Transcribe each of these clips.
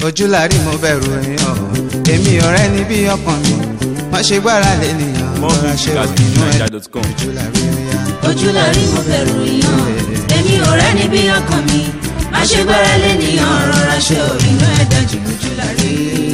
ojúlárí mo bẹ̀rù èèyàn èmi ọ̀rẹ́ ní bí ọkàn mi má ṣe gbára lé nìyàn lọ́ra ṣe òdìnú ẹ̀ ojúlárí èèyàn. ojúlárí mo bẹ̀rù yàn èmi ò rẹ́ni bí ọkàn mi má ṣe gbára lé nìyàn rọra ṣe òbínú ẹ̀ dájú ojúlárí.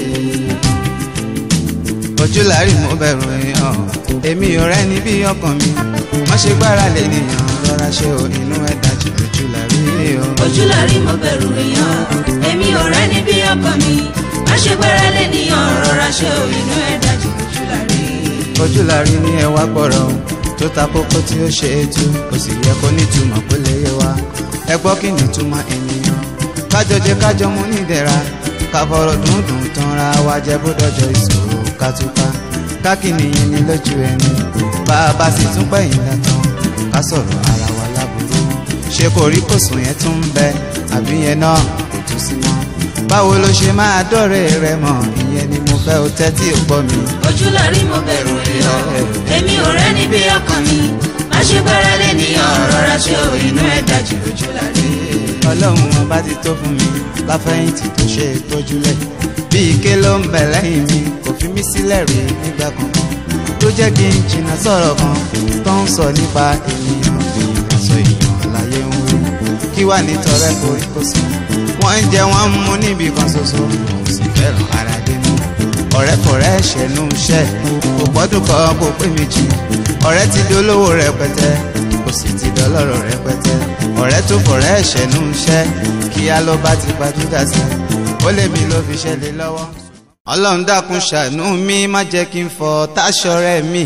ojúlárí mo bẹ̀rù èèyàn èmi ọ̀rẹ́ ní bí ọkàn mi má ṣe gbára lé nìyàn lọ́ra ṣe òdìnú ẹ̀ dájú ojúlárí èèyàn. ojúlárí mo bẹ̀rù yàn èmi ò rẹ́ni bí ọkàn mi má ṣe gbára lé nìyàn rọra ṣe òbínú ẹ̀ dájú ojúlárí. ojúlárí ní ẹwà gbọ́rọ̀ tó ta kókó tí ó ṣe é tú kò sì yẹ kó nítumọ̀ kó lè yé wa ẹ gbọ́ kí ni túmọ̀ ènìyàn kájọ jẹ kájọ mú nídẹ̀ra ká fọ̀rọ̀ dùndùn tán ra wa jẹ bó dọjọ́ ìṣòro ká túká kákìní yẹn ni lójú ẹni bá a bá sì tún pẹ̀yìn dàtàn ká sọ̀rọ̀ ara wa láburú ṣé kò rí kòsùn yẹn tún ń bẹ àbí yẹn náà kò tún sí mọ́ báwo ló ṣe máa dọ́rẹ̀ rẹ mọ̀ ìyẹn ni mo fẹ́ o tẹ́tí ò gbọ́ mi. ojúlárí mo bẹ̀rù yàn èmi ò rẹ́ni bí ọkàn mi má ṣe gbára lé nìyàn rọra ṣe òbínú ẹ̀ dájú ojúlárí. ọlọ́run ọba ti tó fún mi láfẹ̀yìntì tó ṣe é tójúlẹ̀ bí ike ló ń bẹ̀ lẹ́yìn mi kò fi mí sílẹ̀ rí nígbà kankan tó jẹ́ kí n jìnnà sọ̀rọ̀ kan tó ń sọ nípa ènìyàn èèyàn sọ èèyàn láyé ń wí kí wà ní tọrẹ korí kó sùn wọ́n ń jẹ wọ́n ń mu níbi kan ṣoṣo kò sì fẹ́ràn ara dénú ọ̀rẹ́ fọ̀rẹ́ ṣẹ̀nu iṣẹ́ kò gbọ́dún kan kò pé méjì ọ̀rẹ́ ti dolówó rẹpẹtẹ kò sì ti dọlọ́rọ̀ rẹpẹtẹ ọ̀rẹ́ tó fọ̀rẹ́ ṣẹ̀nu iṣẹ́ kíá ló bá ti gbajúdà sí ó lè mi ló fi ṣẹlẹ̀ lọ́wọ́. ọlọ́run dákun ṣàánú mi má jẹ́ kí n fọ táṣọ rẹ̀ mi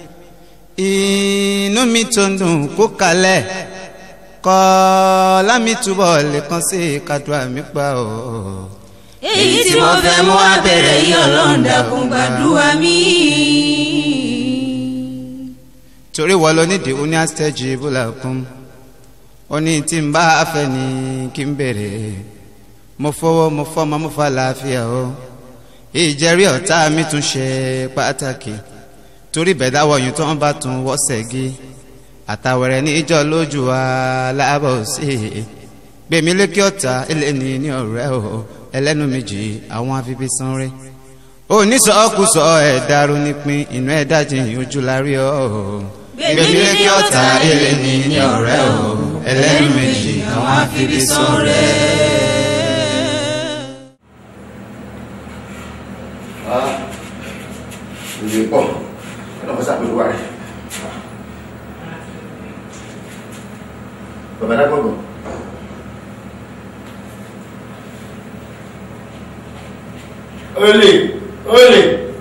inú mi tó ń dùn kó kalẹ̀ kọ́ lámì túbọ̀ lè kàn sí kàdúrà mi pa ọ́. èyí tí mo fẹ́ mú abẹ́rẹ́ yìí ọlọ́run dákun gbàdúrà mi. torí wọ́n lọ nídìí ó ní àstẹ́jì bùlà kún ó ní tí n bá fẹ́ ni kí n bèrè mo fọwọ́ mo fọ́mọ mo fa làáfíà o ìjẹ́rí ọ̀tá mi tún ṣe pàtàkì torí bẹ̀dá wọ̀nyí tó ń bá tún wọ́sẹ̀ gí àtàwẹ̀rẹ̀ níjọ́ lójú wa láàbọ̀ sí i gbèmí lékè ọ̀tá ẹlẹ́ni ní ọ̀rẹ́ o ẹlẹ́nu méjì àwọn afifi sanre onísọ̀ọ́kùsọ ẹ̀dàrú nípìn inú ẹ̀dá jìn ojú lárí ọ̀ gbèmí lékè ọ̀tá ẹlẹ́ni ní ọ̀rẹ́ o ẹlẹ́nu méjì àwọn afifi sanre. ìwé pọ̀ ọlọ́mọ sàpèlú wa rẹ̀ bàbá dágbọ̀gbọ̀ olè olè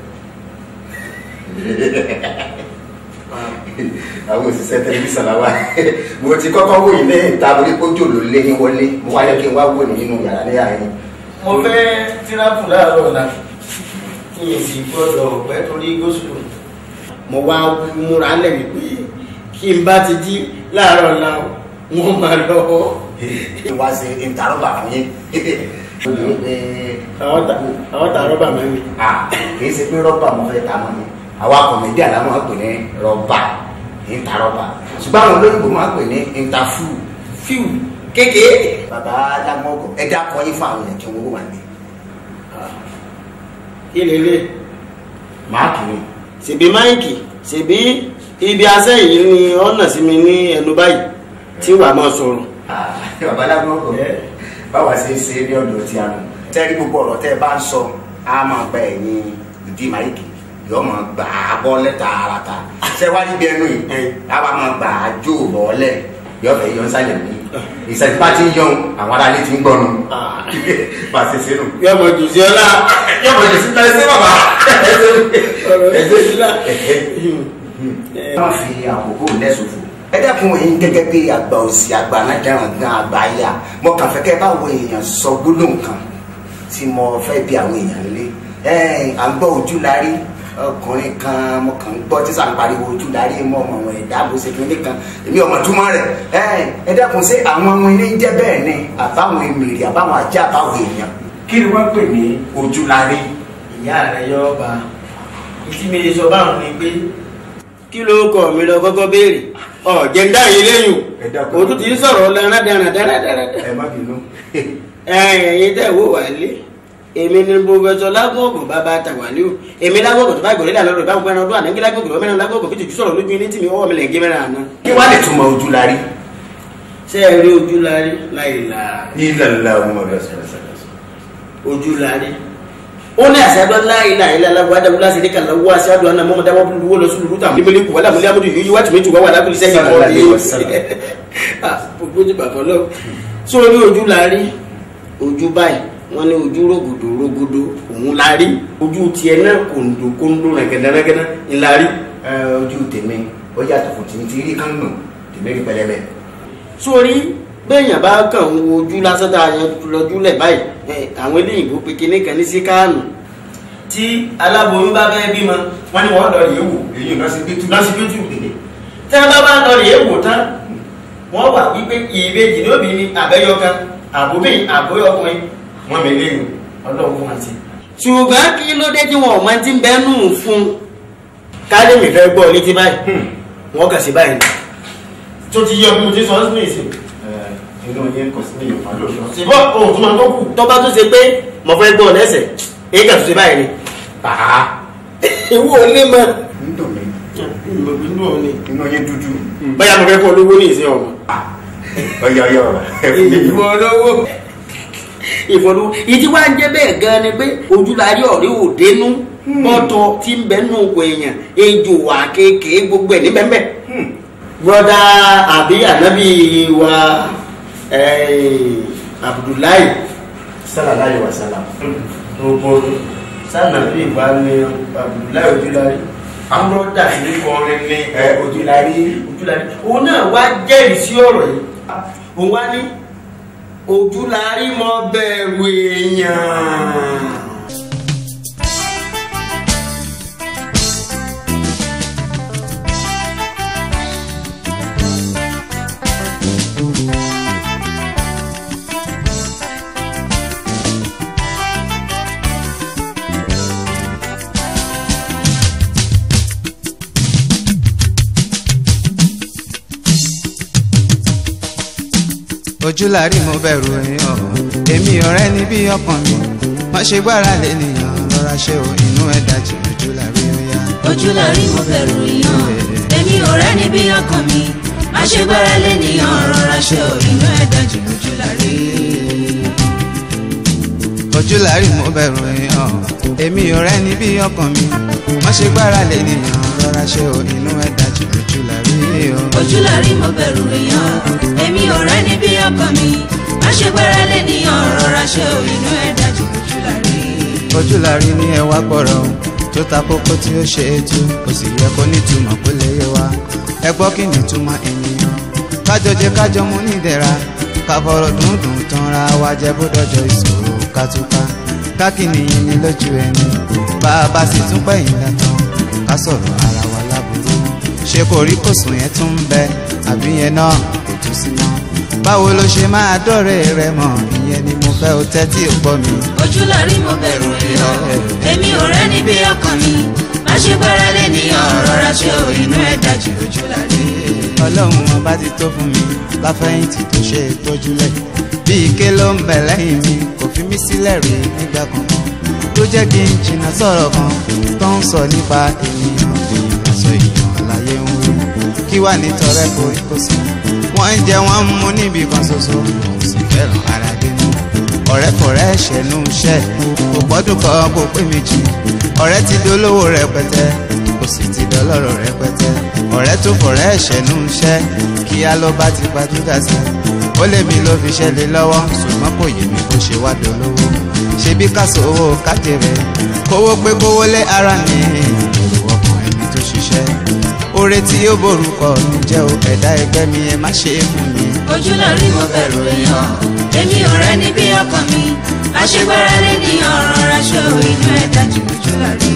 àwọn òṣìṣẹ́ tẹlifíṣàn làwà mo ti kọ́kọ́ wò yín lẹ́yìn tá a borí kójò ló lé yín wọlé mo wáyé kí n wá wò ní nínú yàrá ní àárín mo fẹ́ tíráàpù láàárọ̀ ọ̀la kí n sì gbọ́dọ̀ pẹ́ torí gosùlù mo wá múra lẹ̀ wípé kí n bá ti jí láàárọ̀ ọ̀la wọ́n máa lọ kí n wá ṣe ìtarọ́bà fún yín ó lè ń pè àwọn ta àwọn ta rọ́bà mẹ́rin é kì í ṣe pé rọ́bà mo fẹ́ ta mọ́ ni àwa kọ̀mẹ́dì àlámọ́ pè ní rọ́bà ìtarọ́bà ṣùgbọ́n àwọn olóyìnbó máa pè ní ìtafù fíù kékeré bàbá lágbọ́gbọ̀ ẹ dákọ̀ yín fún àwọn èèyàn kí wọ́n wà ní kí lélẹ̀ máàkì ni ṣèbí máìkì ṣèbí ibi asẹ́ yìí ni ọ̀nà sí mi ní ẹnu báyìí tí wàá máa sọ̀rọ̀ bàbá lágbọ́gbọ̀ Yeah. báwa ṣe ń ṣe ní ọ̀dọ̀ tí a nù tẹ́rí gbogbo ọ̀rọ̀ tẹ́ ẹ bá ń sọ á máa gba ẹ̀yìn ìdí máìkì yóò máa gbà á bọ́ lẹ́ta ara ta ṣé wá níbi ẹnu yìí á wá máa gbà á jó bọ́ọ̀lẹ̀ yóò fẹ́ yọ ń sálẹ̀ ní ìṣẹ́jú bá ti ń yọ̀hún àwọn aráalé ti ń gbọ́nu bá a ṣe ṣe nù. yóò mọ jù sí ọlá yóò mọ̀ jù sí tẹ́lẹ̀ sí bàbá ọ̀rọ̀ ẹ̀ṣẹ̀ sílá wọ́n fi àkókò lẹ́sọ̀fò. ẹ dẹ́kun èyí gẹ́gẹ́ bí àgbà òsì àgbà anájàrán gan àgbà ayà mo kàn fẹ́ kẹ́ báwo èèyàn sọ gbólóhùn kan tí mo fẹ́ bí àwọn èèyàn lé ẹ à ń gbọ́ ojú la rí ọkùnrin kan mo kàn ń gbọ́ tí sàn pariwo ojú la rí mọ́ ọmọ wọn ẹ̀dá bó ṣe kíní kan èmi ọmọ túmọ̀ rẹ̀ ẹ ẹ dẹ́kun ṣé àwọn ọmọ ilé ń jẹ́ bẹ́ẹ̀ ni àbáwọn èmìrì àbáwọn ajá àbáwọn èèyàn kí ni wọ́n pè ní ojú la rí. ìyá rẹ yọ ọba ìtí mi lè sọ báwọn ni pé kí ló kọ mi lọ kọ́kọ́ béèrè ọ jẹńdá yìí lẹ́yìn Ẹ dákun. o òtún ti ń sọ̀rọ̀ lẹran dára dára dára ẹ má bínú. ẹ̀yin tẹ́ wò wá lé èmi ni pòfẹsọ lágbọ̀ngàn bàbá tàwálíù èmi lágbọ̀ngàn tó bá gbọ̀rẹ́ dà lọ́rọ̀ ìbámu pẹ́ẹ́nà ọdún ànágbé lágbọ̀ngàn lọ́mọ mẹ́rin lágbọ̀ngàn fi tìjú sọ̀rọ̀ lójú ilé tì mí ọwọ́ mi lẹ̀ ń gé mẹ́rin àná. kí wàá lè túmọ̀ ojú la rí. ṣé ẹ rí ojú lárí láì là ilàlá ọmọ rẹ sọ̀rọ̀sọ̀rọ̀. ojú lárí. ó ní àṣàdọ́ láì là ilà aláwọ̀ adáwọ̀ láti rí kàlá wọ́ àṣàdọ́ àná mọ́mọ́dá wọ́n fi wọ́ lọ sí lùrúta mímílí kù wàlá múlẹ̀ amúdù yìí wá tìmí tù wá wà lábìlì sẹ́yìn Sallallahu kọ́ alaihi wasallam. gbogbo ti bàbá lọ. sórí ojú lárí ojú báyìí wọ́n ní ojú rògòdò rògòdò òun lárí ojú tiẹ̀ náà kòńdò kòńdò rẹ̀gẹ̀dẹ̀rẹ̀gẹ̀dẹ̀ ńlárí. ẹ ojú tèmi ó yàtọ̀ fún tèmi ti rí kángbọ̀n tèmi rí pẹlẹbẹ. sórí bẹ́ẹ̀yàn bá kàn ń wo ojú lásán tá a yan lọ́júlẹ̀ báyìí ẹ, àwọn eléyìnbó pe kinní kan ní síkáànù tí aláboyún bá fẹ́ bímọ wọn ni wọ́n lọ rèé wò èyí lọ sí gbẹtù lọ́sibítù tí wọ́n bá bá lọ rèé wò tán wọ́n wà wípé ìbejì ní òbí ni àbẹ́yọkan àbóbí àbóyọkùnrin wọn mi léyìn ọlọ́run fún wọn sí. ṣùgbọ́n kí ló dé tí wọn ò máa ti ń bẹ́ẹ̀ nù fún un kálẹ̀mì fẹ́ gbọ́ létí báyìí wọ́n kà sí báyìí tó ti yọ bí mo ti sọ ọ́ sí nìyí inú yẹn kò sí ní ìyọ̀fà lóòótọ́. ṣùgbọ́n ohun tó máa tó kù tó bá tó ṣe pé mo fẹ́ gbọ́ lẹ́sẹ̀ èyí kà tó ṣe báyìí ni. bàá ìwọ ò lè mọ. ń dùn mí inú ò ní. inú yẹn dúdú. báyà mo fẹ́ fọ́ olówó ní ìsìn ọmọ. ọyọ ọyọ ẹ fún mi. ìwọ olówó. ìfọdún ìdí wa ń jẹ́ bẹ́ẹ̀ gan ni pé ojúlarí ọ̀rẹ́ ò dénú bọ́tọ̀ tí ń bẹ nù kò èèyàn ejò wà kéèké gbogbo ẹ̀ ní bẹ́ẹ̀ broda àbí ànábì wa eh, Abdullahi sallallahu alaihi wasallam. gbogbo sànàbí ìwà ni Abdullahi ojúlarí broda sí kọrin ní ẹ ojú la rí. ojúlarí òun náà wá jẹ́rìí sí ọ̀rọ̀ yìí òun wá ní ojúlarí mọ bẹ̀rù èèyàn. ojúlárí mo bẹ̀rù èèyàn èmi ọ̀rẹ́ ní bí ọkàn mi má ṣe gbára lé nìyàn rọra ṣe o inú ẹ̀ dájú ojúlárí ó yá. ojú la rí mo bẹ̀rù èèyàn èmi ò rẹ́ni bí ọkàn mi má ṣe gbára lé nìyàn rọra ṣe ò inú ẹ̀ dájú ojú la rí. ojúlárí mo bẹ̀rù èèyàn èmi ọ̀rẹ́ ní bí ọkàn mi má ṣe gbára lé nìyàn rọra ṣe o inú ẹ̀ dájú ojúlárí ó. ojú la rí mo bẹ̀rù èèyàn èmi ò rẹ́ni bí ọkàn mi má ṣe gbára lé nìyàn rọra ṣe ò inú ẹ̀ dájú ojú la rí. ojúlárí ní ẹwà gbọ́rọ̀ tó ta kókó tí ó ṣe é tú kò sì yẹ kó nítumọ̀ kó lè yé wa ẹ gbọ́ kí ni túmọ̀ ènìyàn kájọ jẹ kájọ mú nídẹ̀ra ká fọ̀rọ̀ dùndùn tán ra wa jẹ bó dọjọ́ ìṣòro kátúká kákìní yín ní lójú ẹni bá a bá sì tún pẹ̀yìn dàtàn ká sọ̀rọ̀ ara wa láburú ṣé kò rí kòsùn yẹn tún ń bẹ àbí yẹn náà kò tún sí mọ́ báwo ló ṣe máa dọ̀rẹ́ rẹ mọ̀ ìyẹn ni mo fẹ́ o tẹ́tí ò gbọ́ mi. ojú la rí mo bẹ̀rù èèyàn èmi ò rẹ́ni bí ọkàn mi má ṣe gbára lé nìyàn rọra ṣe ò inú ẹ̀ dájú ojú la rí. ọlọ́run ọba ti tó fún mi láfẹ̀yìntì tó ṣe é tọ́júlẹ̀ bí ike ló ń bẹ̀ lẹ́yìn mi kò fi mí sílẹ̀ rí nígbà kankan tó jẹ́ kí n jìnnà sọ̀rọ̀ kan tó ń sọ nípa ènìyàn èèyàn lásọ èèyàn láyé ń wí kí wà ní tọrẹ koríko sùn wọ́n ń jẹ wọ́n ń mú níbi kan ṣoṣo òun sì fẹ́ràn ara dénú ọ̀rẹ́ fọ̀rẹ́ ṣẹ̀nu iṣẹ́ kò gbọ́dún kan kò pé méjì ọ̀rẹ́ ti dolówó rẹpẹtẹ kò sì ti dọlọ́rọ̀ rẹpẹtẹ ọ̀rẹ́ tó fọ̀rẹ́ ṣẹ̀nu iṣẹ́ kíá ló bá ti gbajúgà sí ó lè mi ló fi ṣẹlẹ̀ lọ́wọ́ ṣùgbọ́n kò yé mi bó ṣe wá dolówó ṣebí káṣọ owó kájẹrẹ kówó pé kówó lé ara mi èrò ọkàn ẹni tó ṣiṣẹ́ oore tí ó borúkọ mi jẹ́ o ẹ̀dá ẹgbẹ́ mi ẹ má ṣe é fún mi. ojú la rí mo bẹ̀rù èèyàn èmi ò rẹ́ni bí ọkàn mi má ṣe gbára lé nìyàn rọra ṣe ò inú ẹ̀ dájú ojú la rí.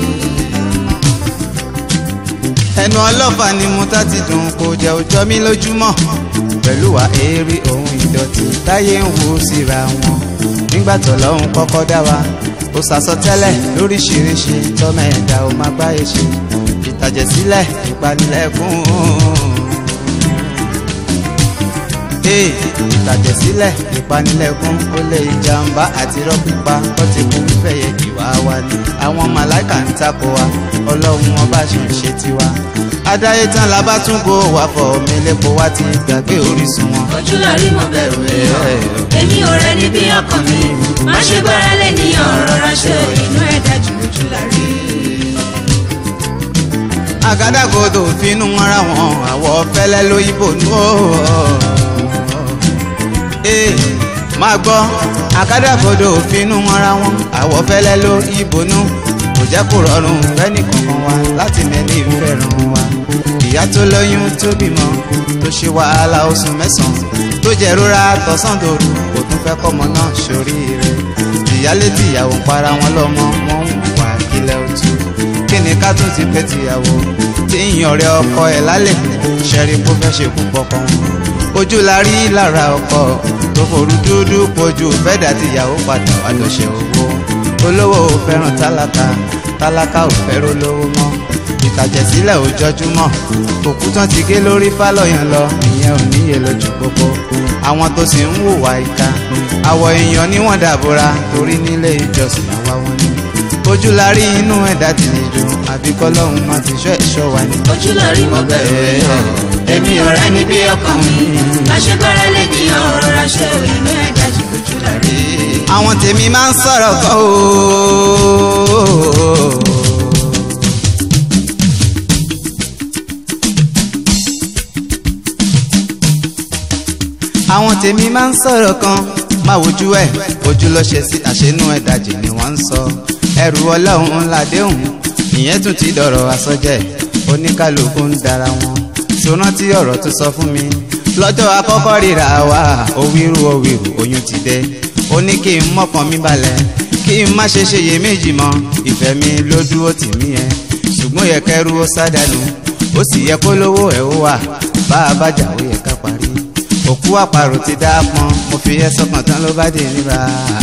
ẹnu ọlọ́fà ni mo tá ti dùn kò jẹ́ òjọ́ mi lójúmọ́ pẹ̀lú wa eré ohun ìdọ̀tí táyé ń wo síra wọn nígbà tó lọ́hùn kọ́kọ́ dá wa ó sàsọtẹ́lẹ̀ lóríṣiríṣi tọ́mọ ẹ̀dá ó máa gbáyé ṣe ìtàjẹ̀sílẹ̀ ìpanilẹ́kùn ee ìtàjẹ̀sílẹ̀ ìpanilẹ́kún olè ìjàmbá àti rọ́pípa ó ti kú fẹ̀yẹ̀ ìwà wa ni àwọn màláìkà ń takò wa ọlọ́run ọba ṣe ń ṣe tiwa adáyé tán la bá tún kó wà fọ omi lépo wá ti gbàgbé orísun wọn. ojú la rí mo bẹ̀rù èèyàn èmi ò rẹ níbi ọkàn mi má ṣe gbára lé níyàn rọra ṣe inú ẹ̀ dájú ojú la rí. àgádágodo fínú mọ́ra wọn àwọ̀ fẹ́lẹ́ lóyìnbó nù ó. ee máa gbọ́ àgádágodo fínú mọ́ra wọn àwọ̀ fẹ́lẹ́ lóyìnbó nù kò jẹ́ kó rọrùn fẹ́ni kankan wa láti mẹ́ni fẹ́ràn wa. ìyá tó lóyún tó bímọ tó ṣe wàhálà oṣù mẹ́sàn-án tó jẹ́ rora tọ̀sán dòru kò tún fẹ́ kọ́mọ náà ṣoríire. ìyálé tìyàwó ń para wọn lọ́mọ wọn ń wà kílẹ̀ òtún kí ni ká tún ti pẹ́ tìyàwó tí ń yan ọ̀rẹ́ ọkọ ẹ̀ lálẹ́ ṣẹ́rí kó fẹ́ ṣe kú pọ̀pọ̀ ojú la rí lára ọkọ tó forú dúdú pojú fẹ́dà tìyàwó padà wá lọ́ṣẹ̀ owó olówó ò fẹ́ràn tálákà tálákà ò fẹ́ràn olówó mọ́ ìtàjẹ̀sílẹ̀ ò jọjúmọ́ òkú tán ti gé lórí fálọ́yàn lọ ìyẹn ò níye lójú gbogbo àwọn tó sì ń hùwà ìka àwọ̀ èèyàn ni wọ́n dàbora torí nílé ìjọsìn àwa wọn ni ojú la rí inú ẹ̀dá ti lè dùn àbí kọ́lọ́hún máa ti ṣọ́ ẹ̀ṣọ́ wa ni. ojú la rí mo bẹ̀rù èèyàn èmi ò rẹ níbi ọkàn mi má ṣe gbára lé níyàn rọra ṣe inú ẹ̀ dájú ojú la rí. àwọn tèmi máa ń sọ̀rọ̀ kan o. àwọn tèmi máa ń sọ̀rọ̀ kan máa wojú ẹ̀ ojú ló ṣe sí àṣenú ẹ̀dajì ni wọ́n ń sọ ẹrù ọlọ́run ládéhùn ìyẹn tún ti dọ̀rọ̀ àsọjẹ́ oníkálukú ń dara wọn tó rántí ọ̀rọ̀ tó sọ fún mi lọ́jọ́ àkọ́kọ́ ríra wa òwìrú òwìrú oyún ti dé ó ní kí n mọ́kàn mi balẹ̀ kí n má ṣe ṣe iyèméjì mọ́ ìfẹ́ mi ló dúró tì mí ẹ ṣùgbọ́n yẹ kẹrù ó sádànù ó sì yẹ kó lówó ẹ̀ ó wà bá a bá jà ó yẹ ká parí òkú àparò ti dá pọn mo fi ẹ sọkàn tán ló bá dé níbà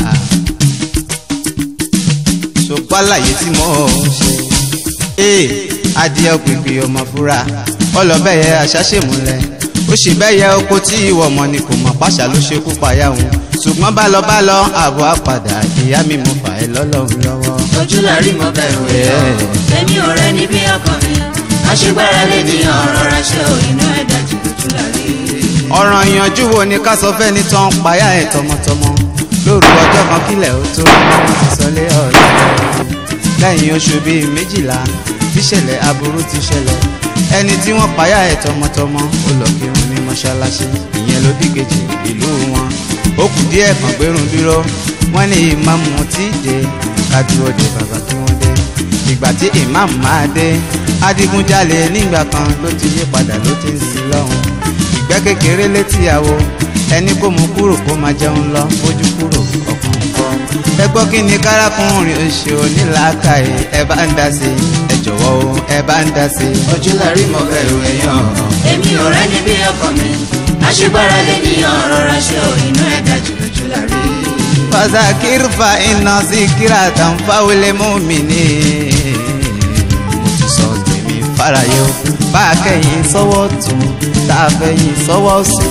ṣùgbọ́n àlàyé tí mo ṣe ee adìẹ òpèpè ọmọ fúra ọlọ́bẹ̀yẹ àṣàṣèmúlẹ̀ ó sì bẹ́yẹ oko tí ìwọ mọ̀ ni kò mọ̀ pàṣà ló ṣekú payá òun ṣùgbọ́n bálọbálọ àbọ̀ àpàdà ìyá mi mo fà ẹ́ lọ́lọ́run lọ́wọ́. ojú la rí mo bẹ̀rù èèyàn èmi ò rẹ níbi ọkàn mi má ṣe gbára lé níyàn rọra ṣe inú ẹ̀ dájú ojú la rí. ọ̀ràn ìyànjú wo ni ká sọ fẹ́ni tán payá ẹ̀ tọmọtọmọ lóru ọjọ́ kan kílẹ̀ ó tó wọ́n ti sọlé ọ̀rẹ́ lẹ́yìn oṣù bíi méjìlá tíṣẹ̀lẹ̀ aburú ti ṣẹlẹ̀ ẹni tí wọ́n payá ẹ̀ tọmọtọmọ ó lọ kírun ní mọ́ṣáláṣí ìyẹn ló bí kejì ìlú wọn ó kù díẹ̀ kan gbérun dúró wọ́n ní ìmáàmù tí dé kádúró de bàbá kí wọ́n dé ìgbà tí ìmáàmù máa dé adigunjalè nígbà kan ló ti yí padà ló ti ń sin lọ́hùn ìgbẹ́ kékeré létí àwo ẹni kó mú kúrò kó máa jẹun lọ bójú kúrò ọkàn kọ́ ẹ gbọ́ kí ni kárákùnrin oṣù onílàákàyè ẹ bá ń dá sí ẹ jọ̀wọ́ o ẹ bá ń dá sí. ojú la rí mọ bẹ̀rù èèyàn. èmi ò rẹ níbi ọkàn mi má ṣe gbára lé níyàn rọra ṣe inú ẹ̀ dájú ojú la rí. fazakir fa iná sí kíra tán fáwọlé mú mi ní. mo ti sọ tèmi fáráyé o bá a kẹ́yìn sọ́wọ́ tún tá a fẹ́yìn sọ́wọ́ sí.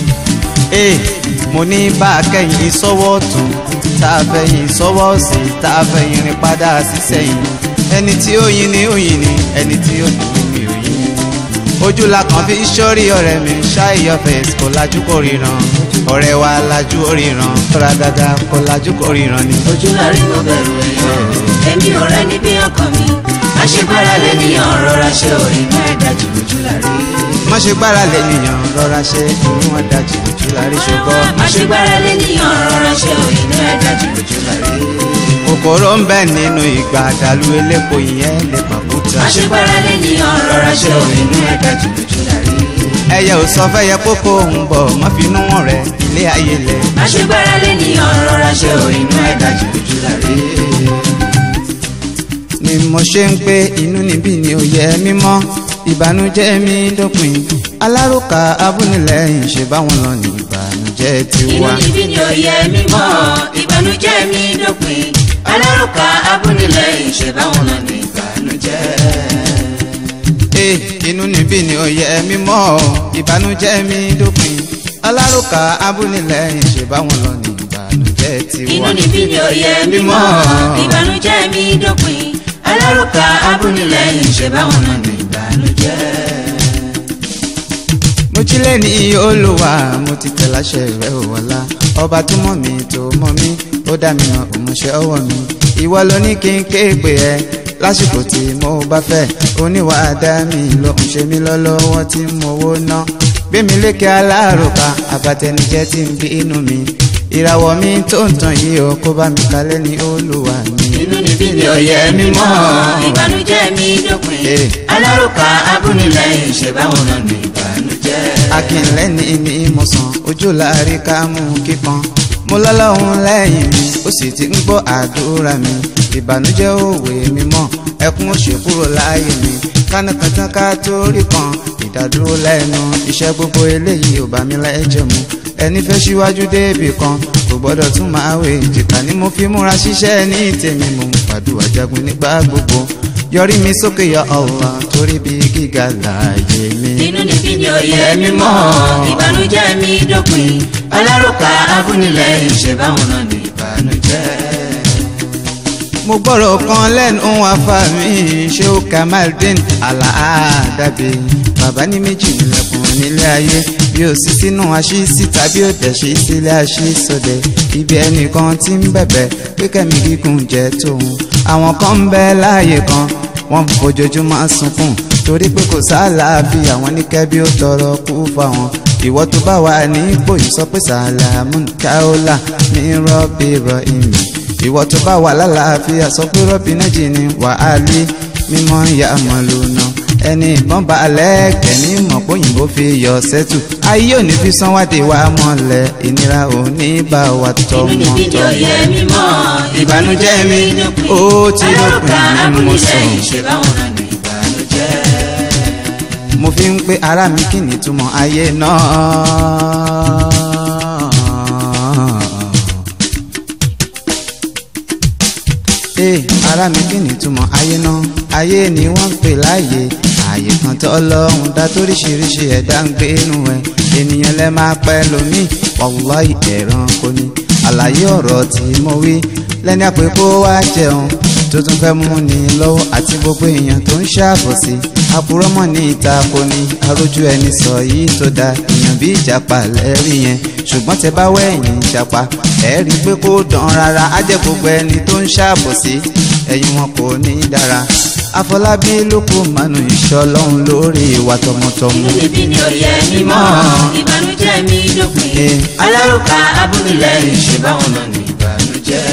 ee mo ní bá a kẹ́yìn sọ́wọ́ tún tá a fẹ́yìn sọ́wọ́ sí tá a fẹ́yìn rìn padà sí sẹ́yìn ẹni tí ó yin ni ó yin ni ẹni tí ó yin ni ó yin ni ojú la kàn fi sọ́rí ọ̀rẹ́ mi ṣáìyọ fèsì kò lajú kò ríran ọ̀rẹ́ wa lajú ó ríran tọ́ra dáadáa kò lajú kò ríran ni. ojú la rí mo bẹ̀rù èèyàn èmi ò rẹ níbi ọkàn mi má ṣe gbára lé níyàn rọra ṣe inú ẹ̀ dájú ojú la rí. má ṣe gbára lé nìyàn rọra ṣe inú wọn dájú ojú la rí ṣùgbọ́n. má ṣe gbára lé níyàn rọra ṣe inú ẹ̀ dájú ojú la rí. kòkòrò ń bẹ nínú ìgbà àdàlú elépo ìyẹn lè pàkúta. má ṣe gbára lé níyàn rọra ṣe inú ẹ̀ dájú ojú la rí. ẹyẹ ò sọ fẹ́ yẹ kókó ń bọ̀ má fi inú wọn rẹ ilé ayé lẹ̀. má ṣe gbára lé níyàn rọra ṣe inú ẹ̀ dájú ojú la rí. ni mo ṣe ń pé inú níbí ni ò yẹ mímọ́ ìbànújẹ́ mi dópin alárùkà abúnilẹ́yìn ṣe báwọn lọ ní ìbànújẹ́ ti inú wá. níbí ni ó yẹ mí mọ́ ìbànújẹ́ mi dópin alárùkà abúnilẹ́yìn ṣe báwọn lọ ní ìbànújẹ́. ee inú níbí ni ó yẹ mímọ́ ìbànújẹ́ mi dópin alárùkà abúnilẹ́yìn ṣe báwọn lọ ní ìbànújẹ́ tí inú wọ́n ní bíbí òye mímọ́ ìbànújẹ́ mi dópin alárùkà abúnilẹ́yìn ṣe báwọn náà ní ìbànújẹ́. mo jí lẹ́ni olùwà mo ti tẹ̀ láṣẹ rẹ̀ òwòlá ọba tó mọ̀ mí tó mọ̀ mí ó dá mi mọ̀ òmùṣẹ́ ọwọ́ mi ìwọ ló ní kí n ké pè ẹ́ lásìkò tí mo bá fẹ́ oníwà dá mi ló ń ṣe mí lọ́lọ́wọ́ tí mo wó ná gbé mi lékè alárùkà àbàtẹnijẹ́ tí ń bí inú mi ìràwọ̀ mi tó ń tàn yìí ó kó bá mi kalẹ̀ ní olùwà mi. inú ní bíbí òye mímọ́ ìbànújẹ́ mi dópin Eh. alárùkà abúnilẹ́yìn ṣe báwọn náà ní ìbànújẹ́. akínlẹ́ni ní ìmọ̀sán ojú láàrin ká mú kíkan mo lọ́lọ́run lẹ́yìn mi ó sì ti ń gbọ́ àdúrà mi ìbànújẹ́ òwe mi mọ́ ẹkún òṣè kúrò láàyè mi kánákàntán ká tó rí kan ìdádúró lẹ́nu iṣẹ́ gbogbo eléyìí ò bá mi lẹ́jẹ̀ mu ẹni fẹ́ síwájú débì kan kò gbọ́dọ̀ tún máa wé ìjìká ni mo fi múra ṣiṣẹ́ ní tèmi mo ń fàdúrà jagun nígbà gbogbo yọrí mi sókè ya Allah torí bí gíga láàyè mi. inú ní bíbí òye mímọ́ ìbànújẹ́ mi dópin alárùkà abúnilẹ́yìn ṣe báwọn náà ní ìbànújẹ́. mo gbọ́rọ̀ kan lẹ́nu afa mi ṣé ó kamaldeen aláàdábẹ́ bàbá ní méjì nílẹ̀kùn nílé ayé bí ó sì sínú aṣí síta bí ó dẹ̀ ṣe sílé aṣí sọdẹ̀ ibi ẹnìkan tí ń bẹ̀bẹ̀ pé kẹ́mi gígùn jẹ́ tòun àwọn kan ń bẹ láàyè kan wọ́n fojoojúmọ́ sunkún torí pé kò sáàlàáfíà àwọn níkẹ́ bí ó tọrọ kú fáwọn ìwọ tó bá wà ní ipò yìí sọ pé sàlámù káólà ní rọ́bì rọ ìmì ìwọ tó bá wà lálàáfíà sọ pé rọ́bì nájì ni wàhálì mímọ́ ya mọ̀lúnà ẹni ìbọn bá lẹ́ẹ̀kẹ́ ní mọ̀póyìnbó fi yọ sẹ́tù ayé òní fi sanwó-adé wa mọ́lẹ̀ ìnira òní bá wa inú ní bíbí tọmọ òye mímọ́ ìbànújẹ́ mi ó ti alárùkà lópin nínú mo sọ abúnilẹ́yìn ṣe báwọn náà ní ìbànújẹ́. mo fi ń pé ara mi kí ni túmọ̀ ayé náà. Ee, ara mi kí ni túmọ̀ ayé náà ayé ni wọ́n ń pè láàyè ààyè kan tó ọlọ́run dá toríṣiríṣi ẹ̀dá ń gbé inú ẹ̀ ènìyàn lẹ máa pẹ́ lómi wàláì ẹranko ni àlàyé ọ̀rọ̀ tí mo wí lẹ́ni àpè kó wá jẹun tó tún fẹ́ mú ni lọ́wọ́ àti gbogbo èèyàn tó ń ṣàbòsí àpòrọ́mọ̀ ní ìta kò ní arójú ẹni sọ yìí tó da èèyàn bí ìjàpá lẹ́rí yẹn ṣùgbọ́n tẹ bá wẹ̀yìn ìjàpá ẹ̀ rí i pé kó dán rárá á jẹ́ gbogbo ẹni tó ń ṣàbòsí ẹ̀yìn wọn kò ní dára àfọlábí ló kó mànú ìṣọ́ lọ́hùn lórí ìwà tọmọtọmọ. inú níbí ni òye mímọ́ ìbànújẹ́ mi dópin Eh. alárùkà abúnilẹ́yìn ṣe báwọn náà ní ìbànújẹ́.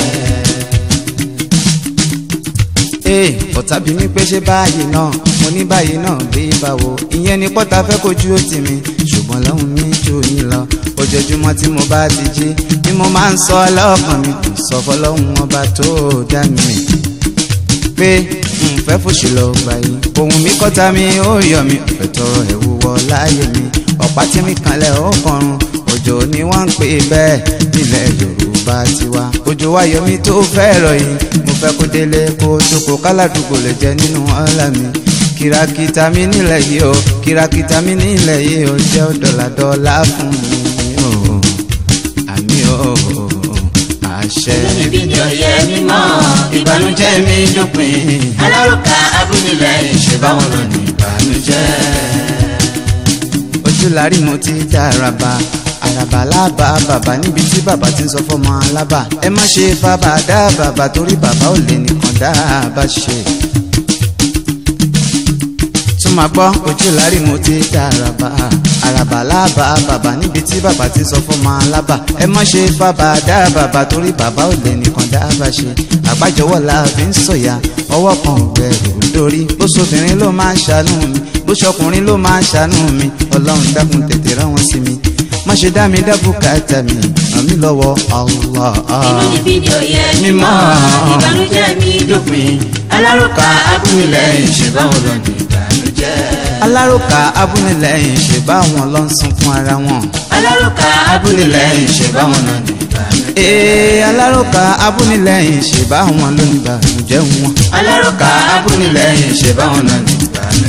ee ọ̀tá bí mi pé ṣé báyìí náà mo ní báyìí náà bí báwo ìyẹn ni pọ́tà fẹ́ kojú ó tì mí ṣùgbọ́n lọ́hùn mi jù yín lọ ojoojúmọ́ tí mo bá ti jí ni mo máa ń sọ ọlọ́kàn mi sọ fọlọ́hún ọba tó dá mi pé n fẹ́ fòṣì lọ gbà yìí ohun mi kọ́ta mi ó yọ mi fẹ́ tọrọ ẹ̀wù wọ láàyè mi ọ̀pá tí mi kanlẹ̀ ó kọrun òjò ni wọ́n ń pè bẹ́ẹ̀ nílẹ̀ yorùbá tiwa òjò wáyọ mi tó fẹ́ rọ̀ yìí mo fẹ́ kó délé kó jókòó káládùúgbò lè jẹ nínú ọ̀la mi kìràkìtà mi nílẹ̀ yìí o kìràkìtà mi nílẹ̀ yìí o jẹ́ dọ́làdọ́là fún mi o àmì o àṣẹ. inú níbí ni òye mímọ́ ìbànújẹ́ mi dópin alárùkà abúnilẹ́yìn ṣe báwọn náà ní ìbànújẹ́. ojú lárí mo ti dá araba araba lába bàbá níbi tí bàbá ti ń sọ fọmọ alábà ẹ má ṣe fàbà dá bàbá torí bàbá ò lè nìkan dá bá ṣe. tún máa gbọ́ ojú lárí mo ti dá araba araba lába bàbá níbi tí bàbá ti ń sọ fọmọ alábà ẹ má ṣe fàbà dá bàbá torí bàbá ò lè nìkan dá bá ṣe. àgbájọwọ́ la fi ń sọ̀yà ọwọ́ kan ò gbẹ̀rù lórí bó sobìnrin ló máa ń ṣàánú mi bó ṣọkùnrin ló máa ń ṣàánú mi ọlọ́run dákun tètè rán wọn sí mi má ṣe dá mi dá bùkátà mi ràn mí lọ́wọ́ Allah. inú níbí ni òye mímọ́ ìbànújẹ́ mi dópin alárùkà abúnilẹ́yìn ṣe báwọn náà ní ìbànújẹ́. alárùkà abúnilẹ́yìn ṣe bá wọn lọ ń sunkún ara wọn. alárùkà abúnilẹ́yìn ṣe báwọn náà ní ìbànújẹ́. ee alárùkà abúnilẹ́yìn ṣe bá wọn ló ń bànújẹ́ wọn. alárùkà abúnilẹ́yìn ṣe báwọn náà ní ìbànújẹ́.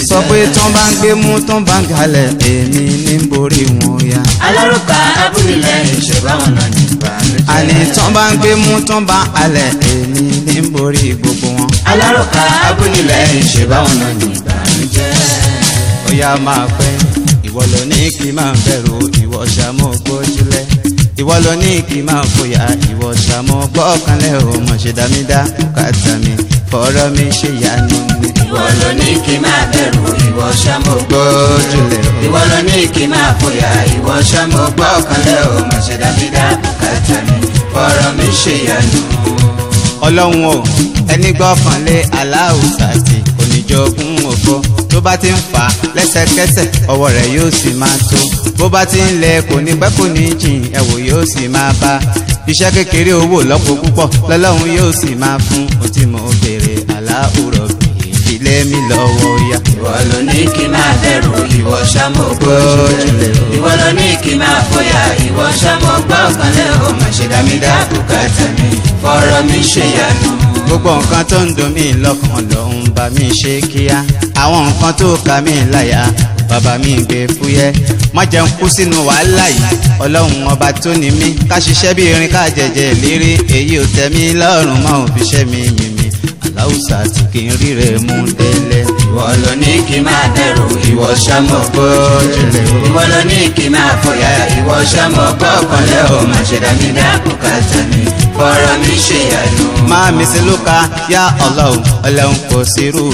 sọ pé tán bá ń gbé mú tán bá ń galẹ̀ èmi ní ń borí wọn ya. alárùkà abúlé ìṣèbáwọn náà ní ìbànújẹ́. àní tán bá ń gbé mú tán bá ń halẹ̀ èmi ní ń borí gbogbo wọn. alárùkà abúlé ìṣèbáwọn náà ní ìbànújẹ́. ó yá máa pẹ́ ìwọ ló ní kí n máa bẹ̀rù ìwọ ṣàmú gbójúlẹ̀ ìwọ ló ní kí n máa fòyà ìwọ ṣàmú gbọ́kànlẹ̀ ò mọ̀ ṣe dámídá bùkátà mi fọ̀rọ̀ mi ṣe yanu mi. ìwọ ló ní kí n máa bẹ̀rù ìwọ ṣàmó gbójúlẹ̀ ò ìwọ ló ní kí n máa fòyà ìwọ ṣàmó gbọ́kànlẹ̀ ò mọ̀ ṣe dábìdá bùkátà mi fọ̀rọ̀ mi ṣe yanu. ọlọ́run o ẹni gbọ́kànlé aláwùsà tí oníjogún òfo tó bá ti ń fà á lẹ́sẹ̀kẹsẹ̀ ọwọ́ rẹ̀ yóò sì máa tó bó bá ti ń lẹ kò ní pẹ́ kò ní jìn ẹ̀wò yóò sì máa bá iṣẹ́ kékeré owó lọ́pọ̀ púpọ̀ lọ́lọ́run yóò sì máa fún ohun tí mo béèrè aláwùrọ̀ bì ìdílé mi lọ́wọ́ yá. ìwọ ló ní kí n máa bẹ̀rù ìwọ ṣàmó Gbójúlẹ̀ o. ìwọ ló ní kí n máa fòyà ìwọ ṣàmó gbọ́kànlẹ̀ ò mọ̀ ṣe dábìdá bùkátà mi fọ̀rọ̀ mi ṣe yanu. gbogbo nǹkan tó ń dùn mí lọ́kàn ló ń bá mi ṣe kíá àwọn nǹkan tó ka mí láyà bàbá mi gbé fúyẹ́ má jẹun kú sínú wàhálà yìí ọlọ́run ọba tó ní mí ká ṣiṣẹ́ bí irin ká jẹjẹ lérí èyí ò tẹ́ mi lọ́rùn mọ́ òfiṣẹ́ mi mímí aláwùsà tí kì í ríre mú délé. ìwọ ló ní kí n máa bẹ̀rù ìwọ ṣàmó gbójúlẹ̀ o. ìwọ ló ní kí n máa fòyà ìwọ ṣàmó gbọ́kànlẹ̀ ò mọ̀ ṣe dábìdá bùkátà mi fọ̀rọ̀ mi ṣe yanu. máa mi sí lóka yá ọlọ́run ọlọ́run kò sírú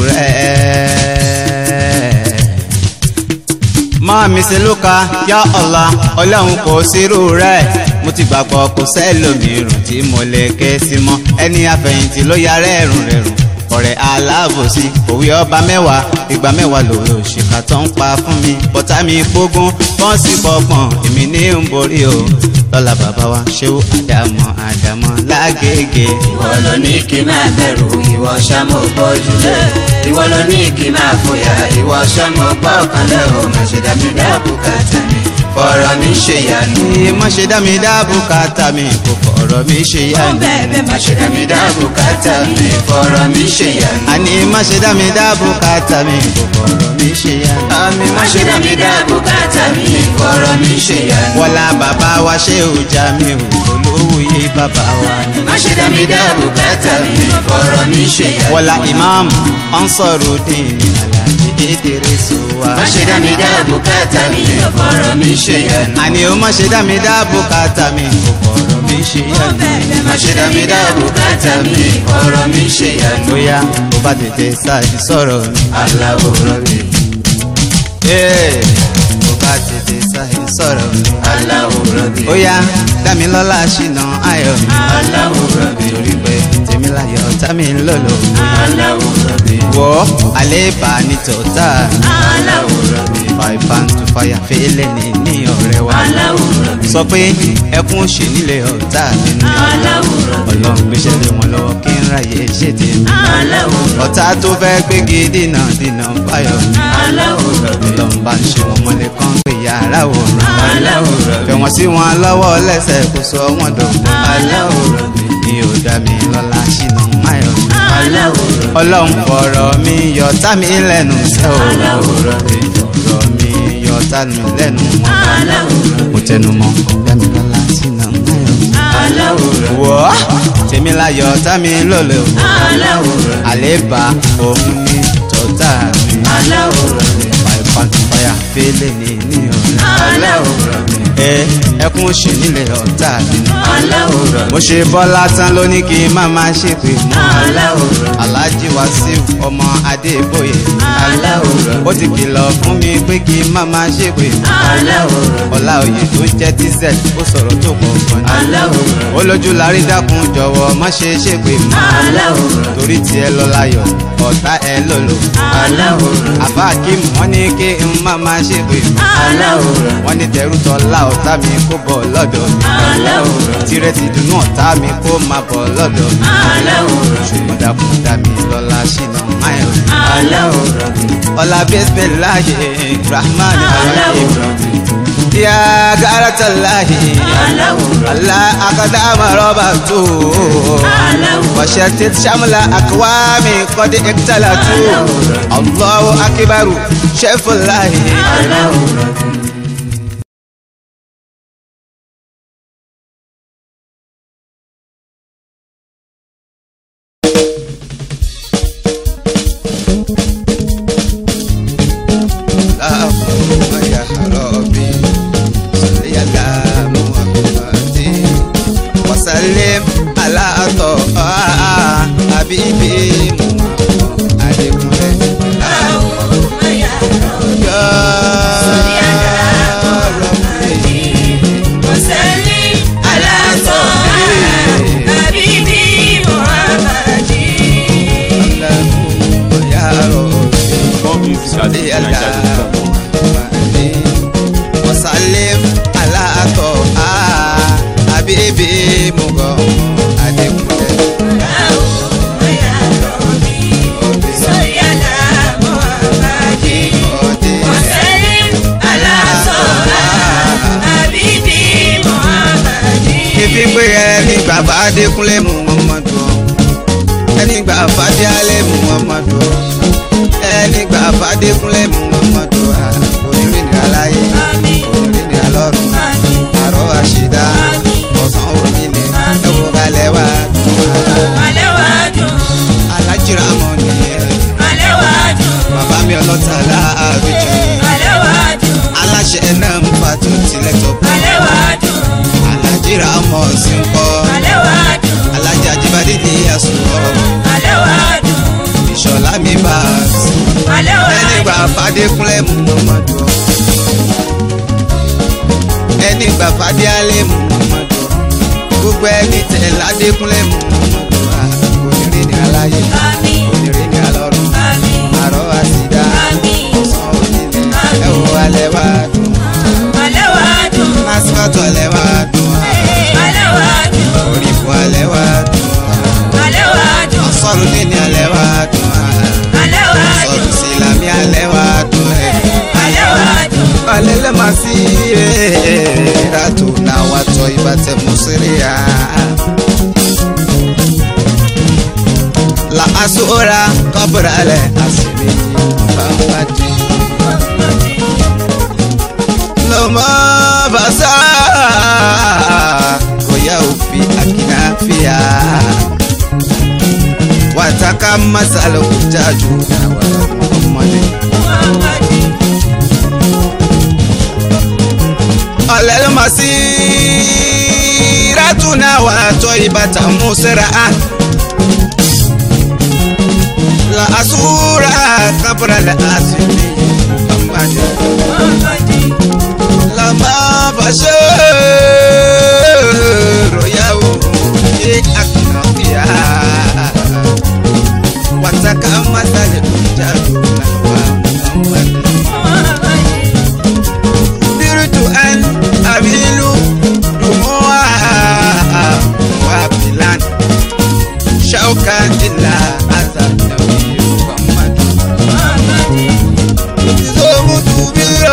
rẹ̀. máa mi sí lóka yá ọ̀la ọlọ́run kò sírú rẹ̀. mo ti gbàgbọ́ kò sẹ́lòmíràn tí mo lè ké sí mọ́ ẹni àfẹ̀yìntì ló ya rẹ́rùn rẹ̀rùn ọ̀rẹ́ aláàbòsí òwe ọba mẹ́wàá ìgbà mẹ́wàá lòwe òṣìkà tó ń pa fún mi bọ́tà mi gbógun wọ́n sì pọ̀pọ̀n èmi ní ń borí o lọ́la bàbá wa ṣéwó àdàmọ́ àdàmọ́ lágége. ìwọ ló ní kí n máa bẹ̀rù ìwọ ṣàmó gbójúlẹ̀ ìwọ ló ní kí n máa fòyà ìwọ ṣàmó gbọ́kànlẹ̀ ò mọ̀ ṣe dábìdá bùkátà mi fọ̀rọ̀ mi ṣe yanu. ní má ṣe dá mi dá bùkátà mi kò fọ̀rọ̀ mi ṣe yá ni. bẹ́ẹ̀ má ṣe dábìdá bùkátà mi fọ̀rọ̀ mi ṣe yanu. àní má ṣe dá mi dá bùkátà mi kò fọ̀rọ̀ mi ṣe yá ni. àmì má ṣe dábìdá bùkátà mi fọ̀rọ̀ mi ṣe yanu. wọlá bàbá wa ṣé ò já mi ò olówóye bàbá wa ni. má ṣe dábìdá bùkátà mi fọ̀rọ̀ mi ṣe yanu. wọlá imam Ansarudeen Alhaji Idris wa. má ṣe dábìdá bùkátà mi fọ̀rọ̀ mi ṣe yanu. àní o má ṣe dá mi dá bùkátà mi kò fọ̀rọ̀ mi ṣe yá ni. má ṣe dábìdá bùkátà mi fọ̀rọ̀ mi ṣe yanu. bóyá o bá tètè ṣáàjì sọ̀rọ̀ mi. Allahu Rabbi, Ee, o bá tètè ṣáàjì sọ̀rọ̀ mi. Allahu Rabbi, ó yá dámilọ́lá ṣìnà ayọ̀ mi. Allahu Rabbi, torí pé tèmi láyọ̀ ọ̀tá mi ń lòlò. Allahu Rabbi, wọ́ àléébà ní tòótá mi. Allahu Rabbi, five and to fire fẹ́lẹ́ ní ní ọ̀rẹ́ wa. Allahu Rabbi, sọ pé ẹkún ṣe nílé ọ̀tá mi ní. Allahu Rabbi, ọlọ́run gbéṣẹ́ lé wọn lọ́wọ́ kí n ráyè ṣe tèmi. Allahu Rabbi, ọ̀tá tó fẹ́ gbégi dínà dínà fáyọ̀ mi. Allahu Rabbi, ọlọ́run bá ń ṣe wọn mọ́lẹ̀ kán pé yàrá òòrùn. Allahu Rabbi, fẹ̀ wọ́n sí wọn lọ́wọ́ lẹ́sẹ̀ kó sọ wọ́n dọ̀gbọ́n. Allahu Rabbi, ní ò dá mi lọ́la ṣìnà máyọ̀ mi. Allahu Rabbi, ọlọ́run fọ̀rọ̀ mi yọ̀tá mi lẹ́nu sẹ́ o. Allahu Rabbi, fọ̀rọ̀ mi yọ̀tá mi lẹ́nu mọ́. Allahu Rabbi, mo tẹnu mọ́ dá mi lọ́la ṣìnà máyọ̀ mi. Allahu Rabbi, wọ́ tèmi láyọ̀ tá mi lọ́lẹ̀ o. Allahu Rabbi, àlébà òun ní tọ́tà mi. Allahu Rabbi, fàìfàǹfàyà fẹ́lẹ̀ ní ní ọ̀rẹ́. Allahu Rabbi, ẹ ẹkún ṣe nílẹ̀ ọ̀tá mi. Allahu Rabbi, mo ṣe bọ́lá tán ló ní kí n má máa ṣèpè mọ́. Allahu Rabbi, Alhaji Wasiu ọmọ Adébóyè. Allahu Rabbi, ó ti kìlọ̀ fún mi pé kí n má máa ṣèpè mọ́. Allahu Rabbi, ọlá òye tó jẹ́ tz ó sọ̀rọ̀ tó pọ̀ gan ni. Allahu Rabbi, ó lójú lárí dákun jọ̀wọ́ má ṣe ṣèpè mọ́. Allahu Rabbi, torí tiẹ̀ lọ láyọ̀ ọ̀tá ẹ lòlò. Allahu Rabbi, àbá akim wọ́n ní kí n má máa ṣèpè mọ́. Allahu Rabbi, wọ́n ní tẹ̀rù tọ́lá ọ̀tá mi kó bọ̀ lọ́dọ̀ mi. Allahu Rabbi, tirẹ̀ ti dùnú ọ̀tá mi kó máa bọ̀ lọ́dọ̀ mi. Allahu Rabbi, ṣùgbọ́n dàkún dá mi lọ́la ṣìnà máyọ̀. Allahu Rabbi, ọlá bẹ́sẹ̀ láàyè rahman Allahu rahim. Rabbi, ya garata láàyè. Allahu Rabbi, Allah akadama rọ́bà tó. Allahu wa وشتت شمل أقوام قد اقتلتوا الله أكبر شيف الله اللهم يا ربي صل على محمد وسلم على طه حبيبي محمد عليكم More music at nigeria.com. وسلم على طه حبيبي محمد عليكم ìfi pé ẹni bàbá adékúnlé muhammadu ẹni gbà fàdé alẹ́ muhammadu ẹni gbà fàdékúnlé muhammadu onírìnrìn aláyé onírìnrìn alọ́run àrọ́ àṣìdá ọ̀sán onílé ẹ̀wọ̀ kalẹ̀ wá alájìrá mọ̀ nìyẹn bàbá mi ọlọ́ta láàbíjì aláṣẹ náà ń fa tó tilẹ̀ tó bọ̀ alájìrá mọ̀ sí ń kọ́ alájà jíbádé ní àsùnwọ̀ ìṣọ̀lá mi bá a sí ẹni gbà fàdékúnlé muhammadu ẹni gbà fàdé alẹ́ muhammadu gbogbo ẹni tẹ̀ ládékúnlé muhammadu onírìnrìn aláyé onírìnrìn alọ́run àrọ́ àsìdá ọ̀sán onílé ẹ̀wọ̀ alẹ́ wá dùn lásìkò alẹ́ wá dùn orí fún alẹ́ wá dùn ọ̀sọ́rù dínní alẹ́ wá dùn ọ̀sọ́rù sílámì alẹ́ wá dùn ẹ̀ alẹ́ lẹ́ máa sí ìrìnàjò náà wá tọ́ ìbátẹ́ mùsíríà. La asura kabrale asimi Muhammadi Loma basa Koya ufi akinafia Wataka masalo kutaju na wa Muhammadi Alel masiratuna wa toibata musraa la asura kabra la asimi Muhammad la ma basharo yao e aknafia wataka masale kujadu na wa Muhammad diritu an abilu dumuwa wa bilan shaukan illa azab nabi Muhammad Zomu tubiro